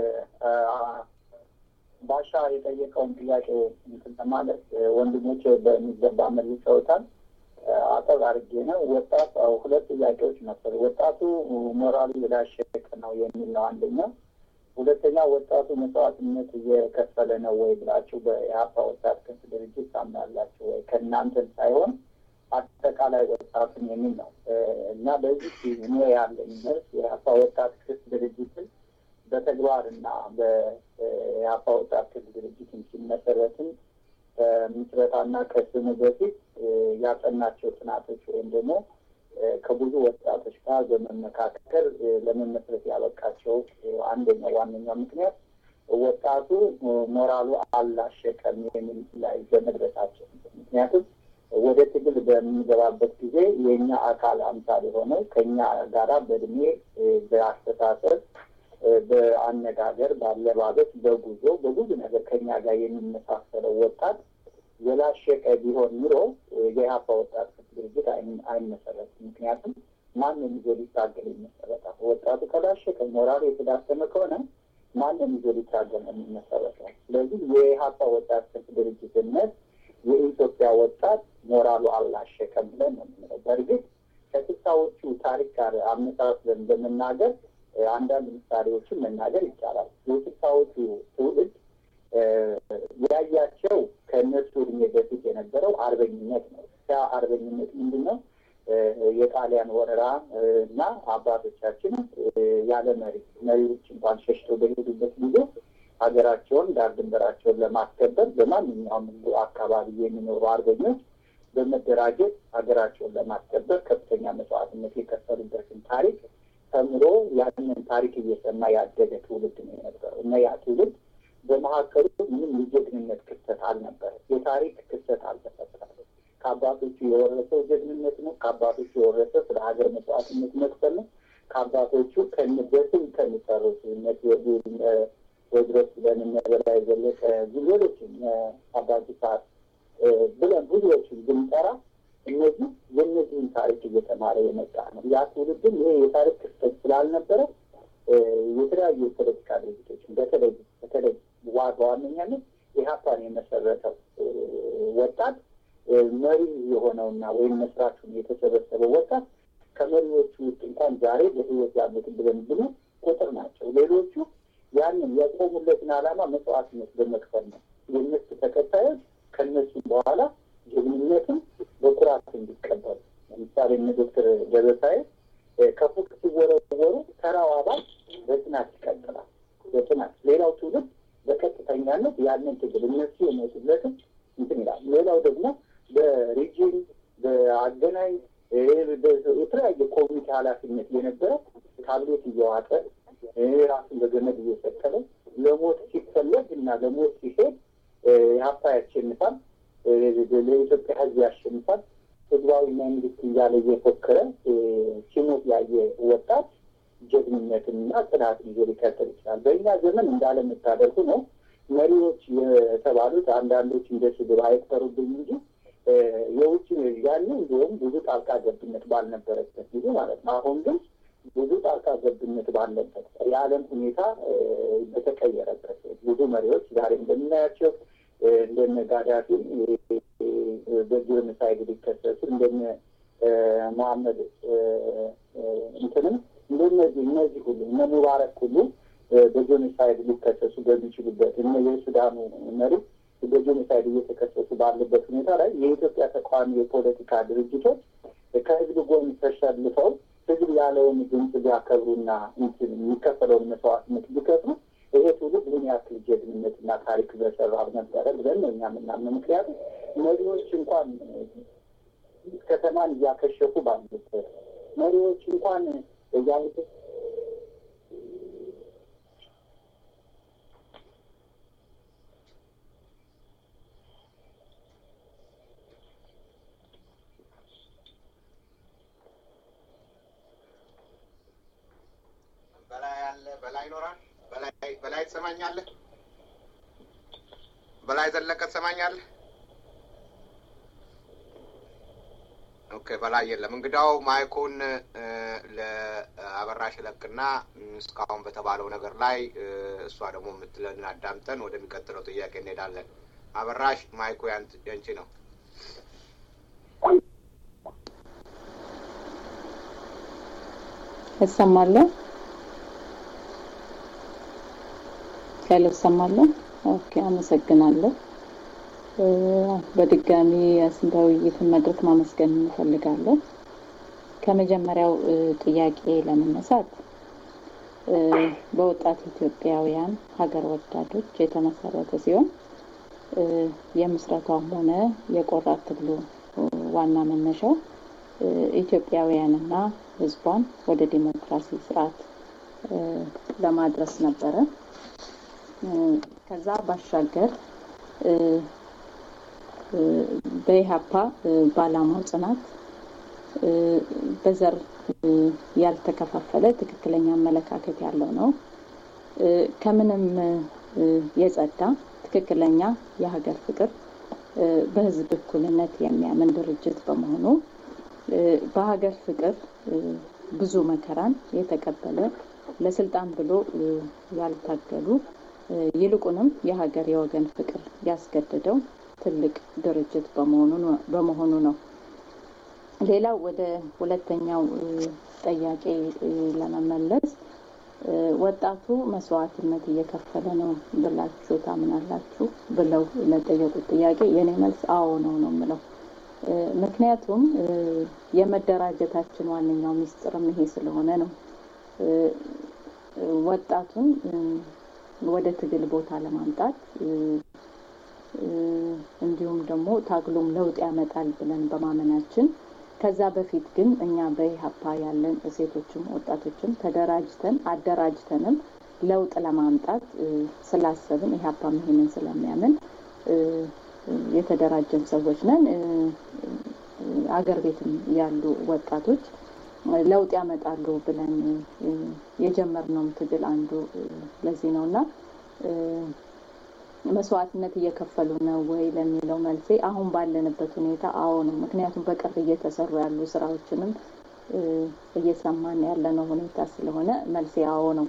ባሻ የጠየቀውን ጥያቄ እንትን ለማለት ወንድሞች በሚገባ መልሰውታል። አጠር አድርጌ ነው። ወጣት ሁለት ጥያቄዎች ነበሩ። ወጣቱ ሞራሉ የላሸቀ ነው የሚል ነው አንደኛው። ሁለተኛ ወጣቱ መስዋዕትነት እየከፈለ ነው ወይ ብላችሁ በኢህአፓ ወጣት ክንፍ ድርጅት ታምናላችሁ ወይ? ከእናንተን ሳይሆን አጠቃላይ ወጣቱን የሚል ነው እና በዚህ እኔ ያለኝ መልስ የኢህአፓ ወጣት ክንፍ ድርጅትን በተግባርና በኢህአፓ ወጣት ክንፍ ድርጅትን ሲመሰረትም ምስረታና ከስሙ በፊት ያጠናቸው ጥናቶች ወይም ደግሞ ከብዙ ወጣቶች ጋር በመመካከል ለመመስረት ያበቃቸው አንደኛው ዋነኛው ምክንያት ወጣቱ ሞራሉ አላሸቀም የሚል ላይ በመድረሳቸው ምክንያቱም ወደ ትግል በምንገባበት ጊዜ የእኛ አካል አምሳል የሆነው ከኛ ጋራ በእድሜ በአስተሳሰብ በአነጋገር፣ በአለባበስ፣ በጉዞ በብዙ ነገር ከኛ ጋር የሚመሳሰለው ወጣት የላሸቀ ቢሆን ኑሮ የኢህአፓ ወጣት ድርጅት አይመሰረትም። ምክንያቱም ማንም ይዞ ሊታገል ይመሰረታል። ወጣቱ ከላሸቀ ሞራሉ የተዳከመ ከሆነ ማንም ይዞ ሊታገል ነው የሚመሰረተው። ስለዚህ የኢህአፓ ወጣት ድርጅትነት የኢትዮጵያ ወጣት ሞራሉ አላሸቀም ብለን ነው የምንለው። በእርግጥ ከስልሳዎቹ ታሪክ ጋር አመሳስለን በመናገር አንዳንድ ምሳሌዎችን መናገር ይቻላል። የስልሳዎቹ ትውልድ ያያቸው ከእነሱ እድሜ በፊት የነበረው አርበኝነት ነው። ያ አርበኝነት ምንድን ነው? የጣሊያን ወረራ እና አባቶቻችን ያለ መሪ መሪዎች እንኳን ሸሽተው በሄዱበት ጊዜ ሀገራቸውን ዳር ድንበራቸውን ለማስከበር በማንኛውም አካባቢ የሚኖሩ አርበኞች በመደራጀት ሀገራቸውን ለማስከበር ከፍተኛ መስዋዕትነት የከፈሉበትን ታሪክ ተምሮ ያንን ታሪክ እየሰማ ያደገ ትውልድ ነው የነበረው እና ያ ትውልድ በመካከሉ ምንም የጀግንነት ክስተት አልነበረ። የታሪክ ክስተት አልተፈጠረም። ከአባቶቹ የወረሰው ጀግንነት ነው። ከአባቶቹ የወረሰው ስለ ሀገር መስዋዕትነት መክፈል ነው። ከአባቶቹ ከንበትም ከሚሰሩት ወድረስ ብለን እነ በላይ ዘለቀ ሌሎችም አባጅ ሰዓት ብለን ብዙዎችን ብንጠራ እነዚህ የእነዚህን ታሪክ እየተማረ የመጣ ነው። ያ ትውልድም ይሄ የታሪክ ክስተት ስላልነበረ የተለያዩ የፖለቲካ ድርጅቶችን በተለይ በተለይ በዋነኛነት ኢህአፓን የመሰረተው ወጣት መሪ የሆነውና ወይም መስራቹን የተሰበሰበው ወጣት ከመሪዎቹ ውስጥ እንኳን ዛሬ በህይወት ያሉትን ብለን ብሉ ቁጥር ናቸው። ሌሎቹ ያንን የቆሙለትን ዓላማ መስዋዕትነት በመክፈል ነው። የእነሱ ተከታዮች ከእነሱ በኋላ ጀግንነትም በኩራት እንዲቀበሉ ለምሳሌ እነ ዶክተር ደበሳዬ ከፎቅ ሲወረወሩ ተራው አባል በጽናት ይቀጥላል። በጽናት ሌላው ትውልድ በቀጥተኛነት ያንን ትግል እነሱ የሞቱለትም እንትን ይላል። ሌላው ደግሞ በሪጅን በአገናኝ የተለያየ ኮሚቴ ኃላፊነት የነበረ ታብሌት እየዋጠ ራሱን በገመድ እየሰቀለ ለሞት ሲፈለግ እና ለሞት ሲሄድ ኢህአፓ ያሸንፋል፣ ለኢትዮጵያ ሕዝብ ያሸንፋል፣ ህዝባዊ መንግስት እያለ እየፎከረ ሲሞት ያየ ወጣት ጀግንነትንና ጽናትን ይዞ ሊቀጥል ይችላል። በእኛ ዘመን እንዳለመታደርጉ ነው መሪዎች የተባሉት አንዳንዶች እንደ ስድብ አይቀሩብኝ እንጂ የውጭ ያኔ እንዲሁም ብዙ ጣልቃ ገብነት ባልነበረበት ጊዜ ማለት ነው። አሁን ግን ብዙ ጣልቃ ገብነት ባለበት የዓለም ሁኔታ በተቀየረበት ብዙ መሪዎች ዛሬ እንደምናያቸው እንደነ ጋዳፊ በጂኖሳይድ ሊከሰሱ እንደነ መሐመድ እንትንም እንደነዚህ እነዚህ ሁሉ እነ ሙባረክ ሁሉ በጄኖሳይድ ሊከሰሱ በሚችሉበት እነ የሱዳኑ መሪ በጄኖሳይድ እየተከሰሱ ባለበት ሁኔታ ላይ የኢትዮጵያ ተቃዋሚ የፖለቲካ ድርጅቶች ከህዝብ ጎን ተሸልፈው ህዝብ ያለውን ድምፅ ቢያከብሩና እንትን የሚከፈለውን መስዋዕትነት ቢከፍሉ ይሄ ትውልድ ምን ያክል ጀግንነትና ታሪክ በሰራ ነበረ ብለን ነው እኛ የምናምነው። ምክንያቱም መሪዎች እንኳን ከተማን እያከሸፉ ባሉበት መሪዎች እንኳን እያሉት በላይ ያለ በላይ ይኖራል። በላይ በላይ ትሰማኛለህ? በላይ ዘለቀ ትሰማኛለህ? ኦኬ በላይ የለም። እንግዳው ማይኩን ለአበራሽ ለቅና እስካሁን በተባለው ነገር ላይ እሷ ደግሞ የምትለንን አዳምጠን ወደሚቀጥለው ጥያቄ እንሄዳለን። አበራሽ ማይኩ ያንቺ ነው። እሰማለሁ። ሄሎ፣ እሰማለሁ። ኦኬ፣ አመሰግናለሁ። በድጋሚ የስንተ ውይይትን መድረክ ማመስገን እንፈልጋለሁ። ከመጀመሪያው ጥያቄ ለመነሳት በወጣት ኢትዮጵያውያን ሀገር ወዳዶች የተመሰረተ ሲሆን የምስረታውም ሆነ የቆራት ትግሉ ዋና መነሻው ኢትዮጵያውያንና ሕዝቧን ወደ ዲሞክራሲ ስርዓት ለማድረስ ነበረ። ከዛ ባሻገር በኢህአፓ በዓላማው ጽናት በዘር ያልተከፋፈለ ትክክለኛ አመለካከት ያለው ነው። ከምንም የጸዳ ትክክለኛ የሀገር ፍቅር በህዝብ እኩልነት የሚያምን ድርጅት በመሆኑ በሀገር ፍቅር ብዙ መከራን የተቀበለ ለስልጣን ብሎ ያልታገሉ ይልቁንም የሀገር የወገን ፍቅር ያስገደደው ትልቅ ድርጅት በመሆኑ ነው። ሌላው ወደ ሁለተኛው ጥያቄ ለመመለስ ወጣቱ መስዋዕትነት እየከፈለ ነው ብላችሁ ታምናላችሁ ብለው ለጠየቁት ጥያቄ የኔ መልስ አዎ ነው ነው የምለው። ምክንያቱም የመደራጀታችን ዋነኛው ሚስጥርም ይሄ ስለሆነ ነው። ወጣቱን ወደ ትግል ቦታ ለማምጣት እንዲሁም ደግሞ ታግሎም ለውጥ ያመጣል ብለን በማመናችን ከዛ በፊት ግን እኛ በኢህአፓ ያለን ሴቶችም ወጣቶችም ተደራጅተን አደራጅተንም ለውጥ ለማምጣት ስላሰብን ኢህአፓም ይሄንን ስለሚያምን የተደራጀን ሰዎች ነን። አገር ቤትም ያሉ ወጣቶች ለውጥ ያመጣሉ ብለን የጀመርነውም ትግል አንዱ ለዚህ ነው እና መስዋዕትነት እየከፈሉ ነው ወይ ለሚለው መልሴ አሁን ባለንበት ሁኔታ አዎ ነው። ምክንያቱም በቅርብ እየተሰሩ ያሉ ስራዎችንም እየሰማን ያለነው ሁኔታ ስለሆነ መልሴ አዎ ነው።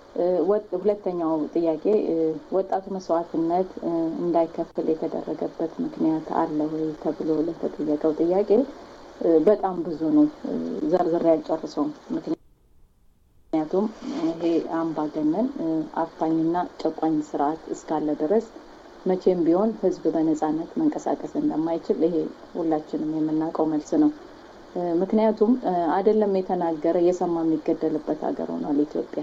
ሁለተኛው ጥያቄ ወጣቱ መስዋዕትነት እንዳይከፍል የተደረገበት ምክንያት አለ ወይ ተብሎ ለተጠየቀው ጥያቄ በጣም ብዙ ነው። ዘርዝሬ አልጨርሰውም። ምክንያቱም ይሄ አምባገነን አፋኝና ጨቋኝ ስርዓት እስካለ ድረስ መቼም ቢሆን ህዝብ በነጻነት መንቀሳቀስ እንደማይችል ይሄ ሁላችንም የምናውቀው መልስ ነው። ምክንያቱም አይደለም የተናገረ የሰማ የሚገደልበት ሀገር ሆኗል ኢትዮጵያ።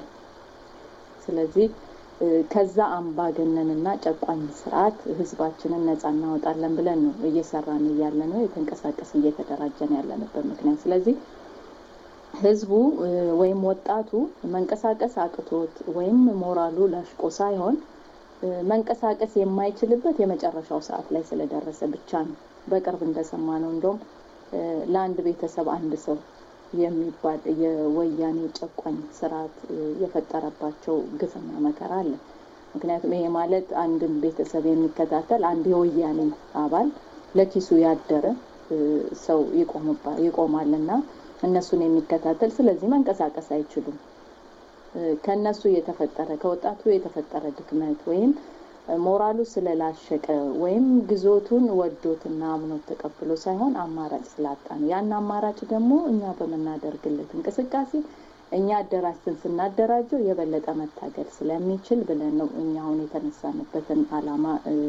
ስለዚህ ከዛ አምባገነንና ጨቋኝ ስርዓት ህዝባችንን ነጻ እናወጣለን ብለን ነው እየሰራን እያለ ነው የተንቀሳቀስ እየተደራጀን ያለንበት ምክንያት። ስለዚህ ህዝቡ ወይም ወጣቱ መንቀሳቀስ አቅቶት ወይም ሞራሉ ላሽቆ ሳይሆን መንቀሳቀስ የማይችልበት የመጨረሻው ሰዓት ላይ ስለደረሰ ብቻ ነው። በቅርብ እንደሰማ ነው እንደውም ለአንድ ቤተሰብ አንድ ሰው የሚባል የወያኔ ጨቋኝ ስርዓት የፈጠረባቸው ግፍና መከራ አለ። ምክንያቱም ይሄ ማለት አንድን ቤተሰብ የሚከታተል አንድ የወያኔ አባል ለኪሱ ያደረ ሰው ይቆማልና እነሱን የሚከታተል ስለዚህ መንቀሳቀስ አይችሉም። ከእነሱ የተፈጠረ ከወጣቱ የተፈጠረ ድክመት ወይም ሞራሉ ስለላሸቀ ወይም ግዞቱን ወዶትና አምኖት ተቀብሎ ሳይሆን አማራጭ ስላጣ ነው። ያን አማራጭ ደግሞ እኛ በምናደርግለት እንቅስቃሴ እኛ አደራጅተን ስናደራጀው የበለጠ መታገል ስለሚችል ብለን ነው እኛ አሁን የተነሳንበትን አላማ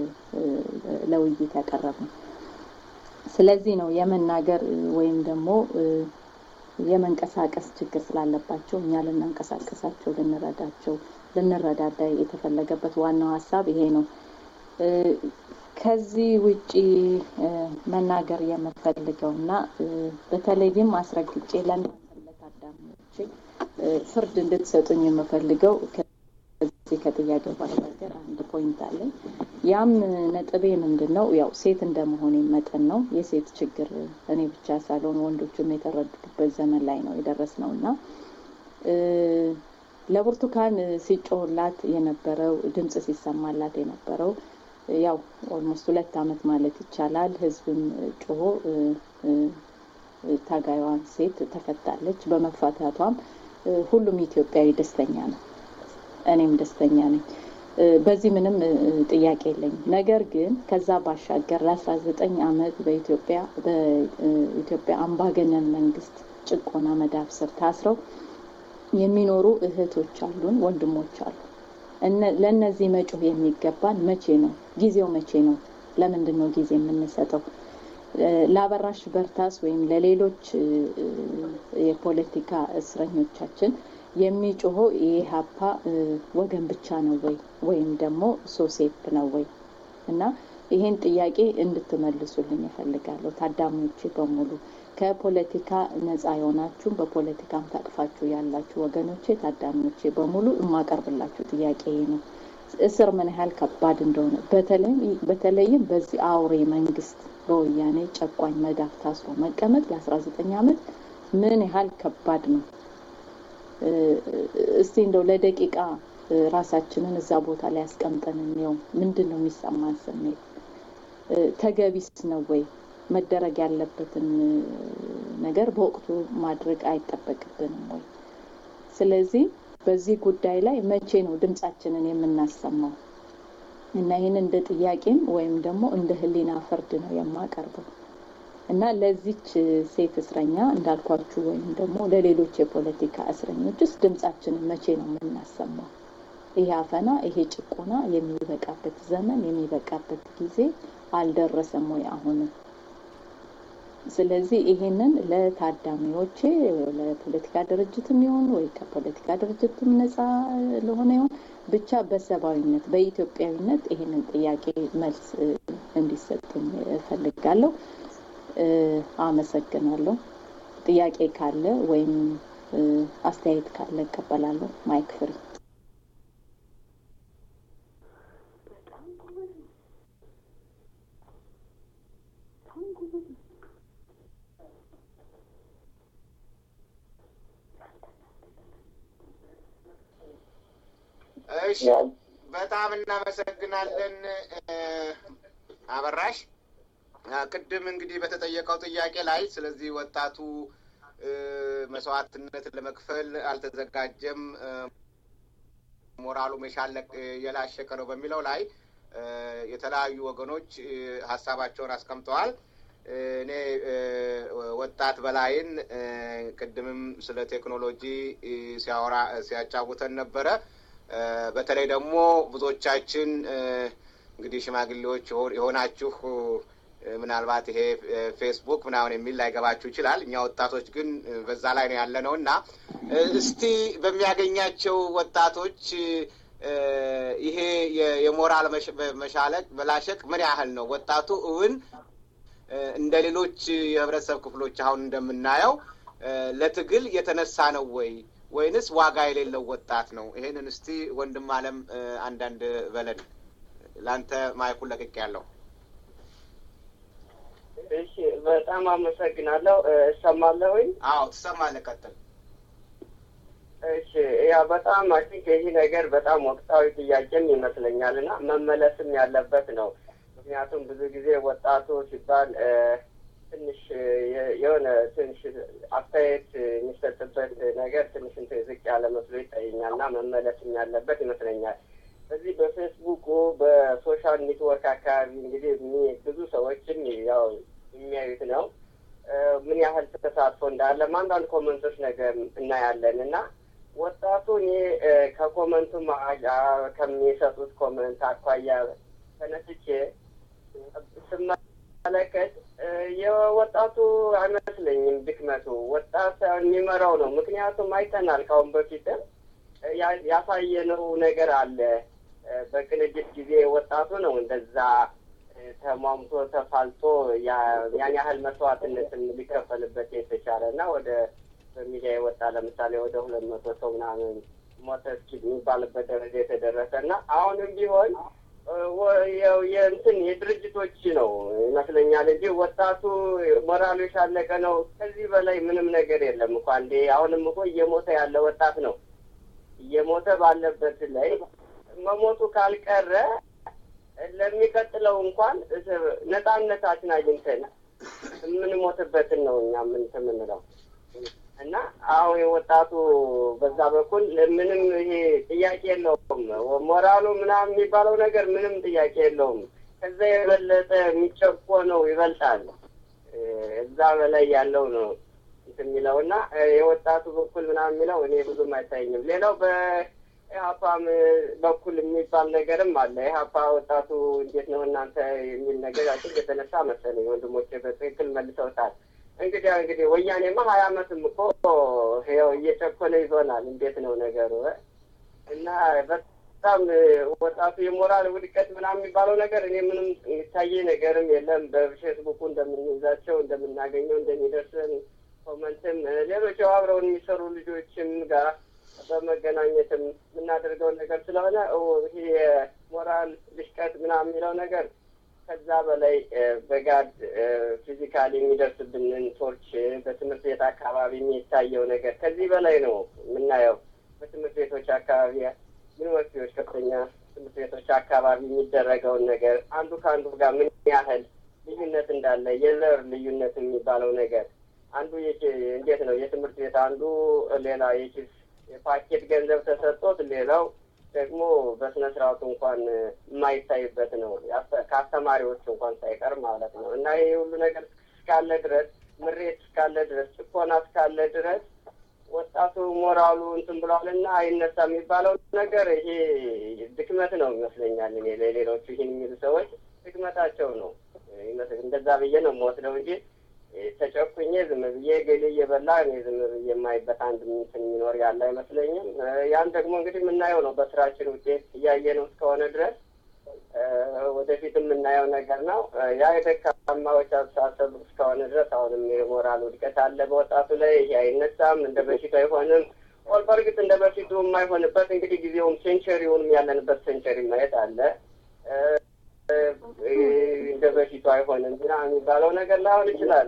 ለውይይት ያቀረብነው። ስለዚህ ነው የመናገር ወይም ደግሞ የመንቀሳቀስ ችግር ስላለባቸው እኛ ልናንቀሳቀሳቸው ልንረዳቸው ልንረዳዳ የተፈለገበት ዋናው ሀሳብ ይሄ ነው። ከዚህ ውጪ መናገር የምፈልገው እና በተለይም አስረግጬ ለእናንተ ለታዳሚዎቼ ፍርድ እንድትሰጡኝ የምፈልገው ከዚህ ከጥያቄው ባሻገር አንድ ፖይንት አለኝ። ያም ነጥቤ ምንድን ነው? ያው ሴት እንደመሆኔ መጠን ነው የሴት ችግር እኔ ብቻ ሳልሆን ወንዶችም የተረዱበት ዘመን ላይ ነው የደረስነው እና ለብርቱካን ሲጮህላት የነበረው ድምጽ ሲሰማላት የነበረው ያው ኦልሞስት ሁለት አመት ማለት ይቻላል ህዝብም ጮሆ ታጋዩዋን ሴት ተፈታለች። በመፈታቷም ሁሉም ኢትዮጵያዊ ደስተኛ ነው። እኔም ደስተኛ ነኝ። በዚህ ምንም ጥያቄ የለኝም። ነገር ግን ከዛ ባሻገር ለአስራ ዘጠኝ አመት በኢትዮጵያ በኢትዮጵያ አምባገነን መንግስት ጭቆና መዳፍ ስር ታስረው የሚኖሩ እህቶች አሉን፣ ወንድሞች አሉ። ለእነዚህ መጮህ የሚገባን መቼ ነው? ጊዜው መቼ ነው? ለምንድን ነው ጊዜ የምንሰጠው? ለአበራሽ በርታስ ወይም ለሌሎች የፖለቲካ እስረኞቻችን የሚጮኸው የኢህአፓ ወገን ብቻ ነው ወይ ወይም ደግሞ ሶሴፕ ነው ወይ? እና ይህን ጥያቄ እንድትመልሱልኝ እፈልጋለሁ። ታዳሚዎቼ በሙሉ ከፖለቲካ ነጻ የሆናችሁ በፖለቲካም ታቅፋችሁ ያላችሁ ወገኖቼ፣ ታዳሚዎቼ በሙሉ የማቀርብላችሁ ጥያቄ ነው። እስር ምን ያህል ከባድ እንደሆነ በተለይም በዚህ አውሬ መንግስት በወያኔ ጨቋኝ መዳፍ ታስሮ መቀመጥ ለአስራ ዘጠኝ አመት ምን ያህል ከባድ ነው። እስቲ እንደው ለደቂቃ ራሳችንን እዛ ቦታ ላይ ያስቀምጠን እንየው። ምንድን ነው የሚሰማን ስሜት? ተገቢስ ነው ወይ? መደረግ ያለበትን ነገር በወቅቱ ማድረግ አይጠበቅብንም ወይ? ስለዚህ በዚህ ጉዳይ ላይ መቼ ነው ድምጻችንን የምናሰማው? እና ይህን እንደ ጥያቄም ወይም ደግሞ እንደ ህሊና ፍርድ ነው የማቀርበው እና ለዚች ሴት እስረኛ እንዳልኳችሁ ወይም ደግሞ ለሌሎች የፖለቲካ እስረኞችስ ድምጻችንን መቼ ነው የምናሰማው? ይሄ አፈና፣ ይሄ ጭቆና የሚበቃበት ዘመን የሚበቃበት ጊዜ አልደረሰም ወይ አሁንም? ስለዚህ ይሄንን ለታዳሚዎቼ ለፖለቲካ ድርጅትም ይሁን ወይ ከፖለቲካ ድርጅትም ነጻ ለሆነ ይሁን ብቻ በሰብአዊነት በኢትዮጵያዊነት ይሄንን ጥያቄ መልስ እንዲሰጥኝ እፈልጋለሁ። አመሰግናለሁ። ጥያቄ ካለ ወይም አስተያየት ካለ እቀበላለሁ። ማይክ ፍሪ እሺ፣ በጣም እናመሰግናለን አበራሽ። ቅድም እንግዲህ በተጠየቀው ጥያቄ ላይ ስለዚህ ወጣቱ መስዋዕትነትን ለመክፈል አልተዘጋጀም፣ ሞራሉ መሻለቅ የላሸቀ ነው በሚለው ላይ የተለያዩ ወገኖች ሀሳባቸውን አስቀምጠዋል። እኔ ወጣት በላይን ቅድምም ስለ ቴክኖሎጂ ሲያወራ ሲያጫውተን ነበረ። በተለይ ደግሞ ብዙዎቻችን እንግዲህ ሽማግሌዎች የሆናችሁ ምናልባት ይሄ ፌስቡክ ምናምን የሚል ላይገባችሁ ይችላል። እኛ ወጣቶች ግን በዛ ላይ ነው ያለ ነው እና እስቲ በሚያገኛቸው ወጣቶች ይሄ የሞራል መሻለቅ መላሸቅ ምን ያህል ነው? ወጣቱ እውን እንደ ሌሎች የህብረተሰብ ክፍሎች አሁን እንደምናየው ለትግል የተነሳ ነው ወይ ወይንስ ዋጋ የሌለው ወጣት ነው? ይሄንን እስቲ ወንድም አለም አንዳንድ በለን። ለአንተ ማይኩን ለቅቅ ያለው እሺ፣ በጣም አመሰግናለሁ። እሰማለሁኝ? አዎ፣ ትሰማለህ። ቀጥል። እሺ፣ ያ በጣም አይ ቲንክ ይህ ነገር በጣም ወቅታዊ ጥያቄም ይመስለኛል እና መመለስም ያለበት ነው። ምክንያቱም ብዙ ጊዜ ወጣቱ ሲባል ትንሽ የሆነ ትንሽ አስተያየት የሚሰጥበት ነገር ትንሽ እንትን ዝቅ ያለ መስሎ ይታየኛል እና መመለስም ያለበት ይመስለኛል። በዚህ በፌስቡኩ በሶሻል ኔትወርክ አካባቢ እንግዲህ ብዙ ሰዎችም ያው የሚያዩት ነው ምን ያህል ተሳትፎ እንዳለ አንዳንድ ኮመንቶች ነገር እናያለን እና ወጣቱ እኔ ከኮመንቱ ከሚሰጡት ኮመንት አኳያ ተነስቼ ስመለከት የወጣቱ አይመስለኝም ድክመቱ ወጣት የሚመራው ነው። ምክንያቱም አይተናል ካሁን በፊትም ያሳየነው ነገር አለ። በቅንጅት ጊዜ ወጣቱ ነው እንደዛ ተሟምቶ ተፋልጦ ያን ያህል መስዋዕትነትን ሊከፈልበት የተቻለ እና ወደ በሚዲያ የወጣ ለምሳሌ ወደ ሁለት መቶ ሰው ምናምን ሞተ እስኪ የሚባልበት ደረጃ የተደረሰ እና አሁንም ቢሆን የእንትን የድርጅቶች ነው ይመስለኛል እንጂ ወጣቱ ሞራሉ የሻለቀ ነው። ከዚህ በላይ ምንም ነገር የለም እኮ አንዴ አሁንም እኮ እየሞተ ያለ ወጣት ነው። እየሞተ ባለበት ላይ መሞቱ ካልቀረ ለሚቀጥለው እንኳን ነጻነታችን አግኝተን የምንሞትበትን ነው እኛ ምን የምንለው እና አሁን የወጣቱ በዛ በኩል ምንም ይሄ ጥያቄ የለውም። ሞራሉ ምናምን የሚባለው ነገር ምንም ጥያቄ የለውም። ከዛ የበለጠ የሚጨቆነው ይበልጣል። እዛ በላይ ያለው ነው እንትን የሚለው እና የወጣቱ በኩል ምናምን የሚለው እኔ ብዙም አይታየኝም። ሌላው በኢህአፓም በኩል የሚባል ነገርም አለ። ኢህአፓ ወጣቱ እንዴት ነው እናንተ የሚል ነገር አጭ የተነሳ መሰለኝ ወንድሞቼ በትክክል መልሰውታል። እንግዲህ እንግዲህ ወያኔማ ሀያ አመትም እኮ ይኸው እየጨኮለ ይዞናል። እንዴት ነው ነገሩ? እና በጣም ወጣቱ የሞራል ውድቀት ምናምን የሚባለው ነገር እኔ ምንም የሚታየ ነገርም የለም። በፌስቡኩ እንደምንይዛቸው እንደምናገኘው እንደሚደርስን ኮመንትም ሌሎች አብረውን የሚሰሩ ልጆችም ጋር በመገናኘትም የምናደርገውን ነገር ስለሆነ ይሄ የሞራል ልሽቀት ምናምን የሚለው ነገር ከዛ በላይ በጋድ ፊዚካሊ የሚደርስብንን ቶርች በትምህርት ቤት አካባቢ የሚታየው ነገር ከዚህ በላይ ነው የምናየው። በትምህርት ቤቶች አካባቢ ዩኒቨርሲቲዎች፣ ከፍተኛ ትምህርት ቤቶች አካባቢ የሚደረገውን ነገር አንዱ ከአንዱ ጋር ምን ያህል ልዩነት እንዳለ የዘር ልዩነት የሚባለው ነገር አንዱ እንዴት ነው የትምህርት ቤት አንዱ ሌላ የኪስ የፓኬት ገንዘብ ተሰጥቶት ሌላው ደግሞ በስነ ስርዓቱ እንኳን የማይታይበት ነው ከአስተማሪዎች እንኳን ሳይቀር ማለት ነው። እና ይሄ ሁሉ ነገር እስካለ ድረስ ምሬት እስካለ ድረስ ጭቆና እስካለ ድረስ ወጣቱ ሞራሉ እንትን ብሏል እና አይነሳ የሚባለው ነገር ይሄ ድክመት ነው ይመስለኛል። እኔ ለሌሎቹ ይህን የሚሉ ሰዎች ድክመታቸው ነው እንደዛ ብዬ ነው የምወስደው እንጂ ተጨኩኜ ዝም ብዬ ገሌ እየበላ እኔ ዝም ብዬ የማይበት አንድ እንትን የሚኖር ያለ አይመስለኝም። ያን ደግሞ እንግዲህ የምናየው ነው በስራችን ውጤት እያየ ነው እስከሆነ ድረስ ወደፊት የምናየው ነገር ነው። ያ የደካማዎች አስተሳሰብ እስከሆነ ድረስ አሁንም የሞራል ውድቀት አለ በወጣቱ ላይ። ይሄ አይነሳም፣ እንደ በፊቱ አይሆንም። ኦል በእርግጥ እንደ በፊቱ የማይሆንበት እንግዲህ ጊዜውም ሴንቸሪውንም ያለንበት ሴንቸሪ ማየት አለ እንደ በፊቱ አይሆንም ና የሚባለው ነገር ላይሆን ይችላል።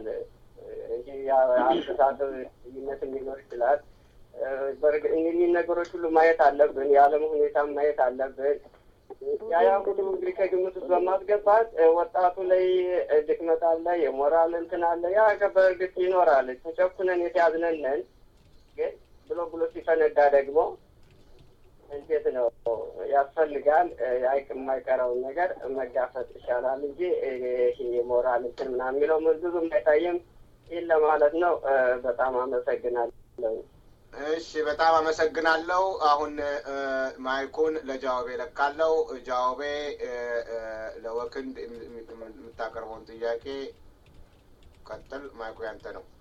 አስተሳሰብ ልዩነት ሊኖር ይችላል። እኒህ ነገሮች ሁሉ ማየት አለብን። የዓለም ሁኔታ ማየት አለብን። ያያ ሁሉ እንግዲህ ከግምት ውስጥ በማስገባት ወጣቱ ላይ ድክመት አለ፣ የሞራል እንትን አለ። ያ በእርግጥ ይኖራል። ተጨኩነን የተያዝነንን ግን ብሎ ብሎ ሲፈነዳ ደግሞ እንዴት ነው ያስፈልጋል። አይቅ የማይቀረውን ነገር መጋፈጥ ይሻላል እንጂ ይሄ የሞራል እንትን ምናምን የሚለው ብዙም አይታይም። ይህን ለማለት ነው። በጣም አመሰግናለሁ። እሺ፣ በጣም አመሰግናለሁ። አሁን ማይኩን ለጃዋቤ ለካለው። ጃዋቤ ለወክንድ የምታቀርበውን ጥያቄ ቀጥል። ማይኩ ያንተ ነው።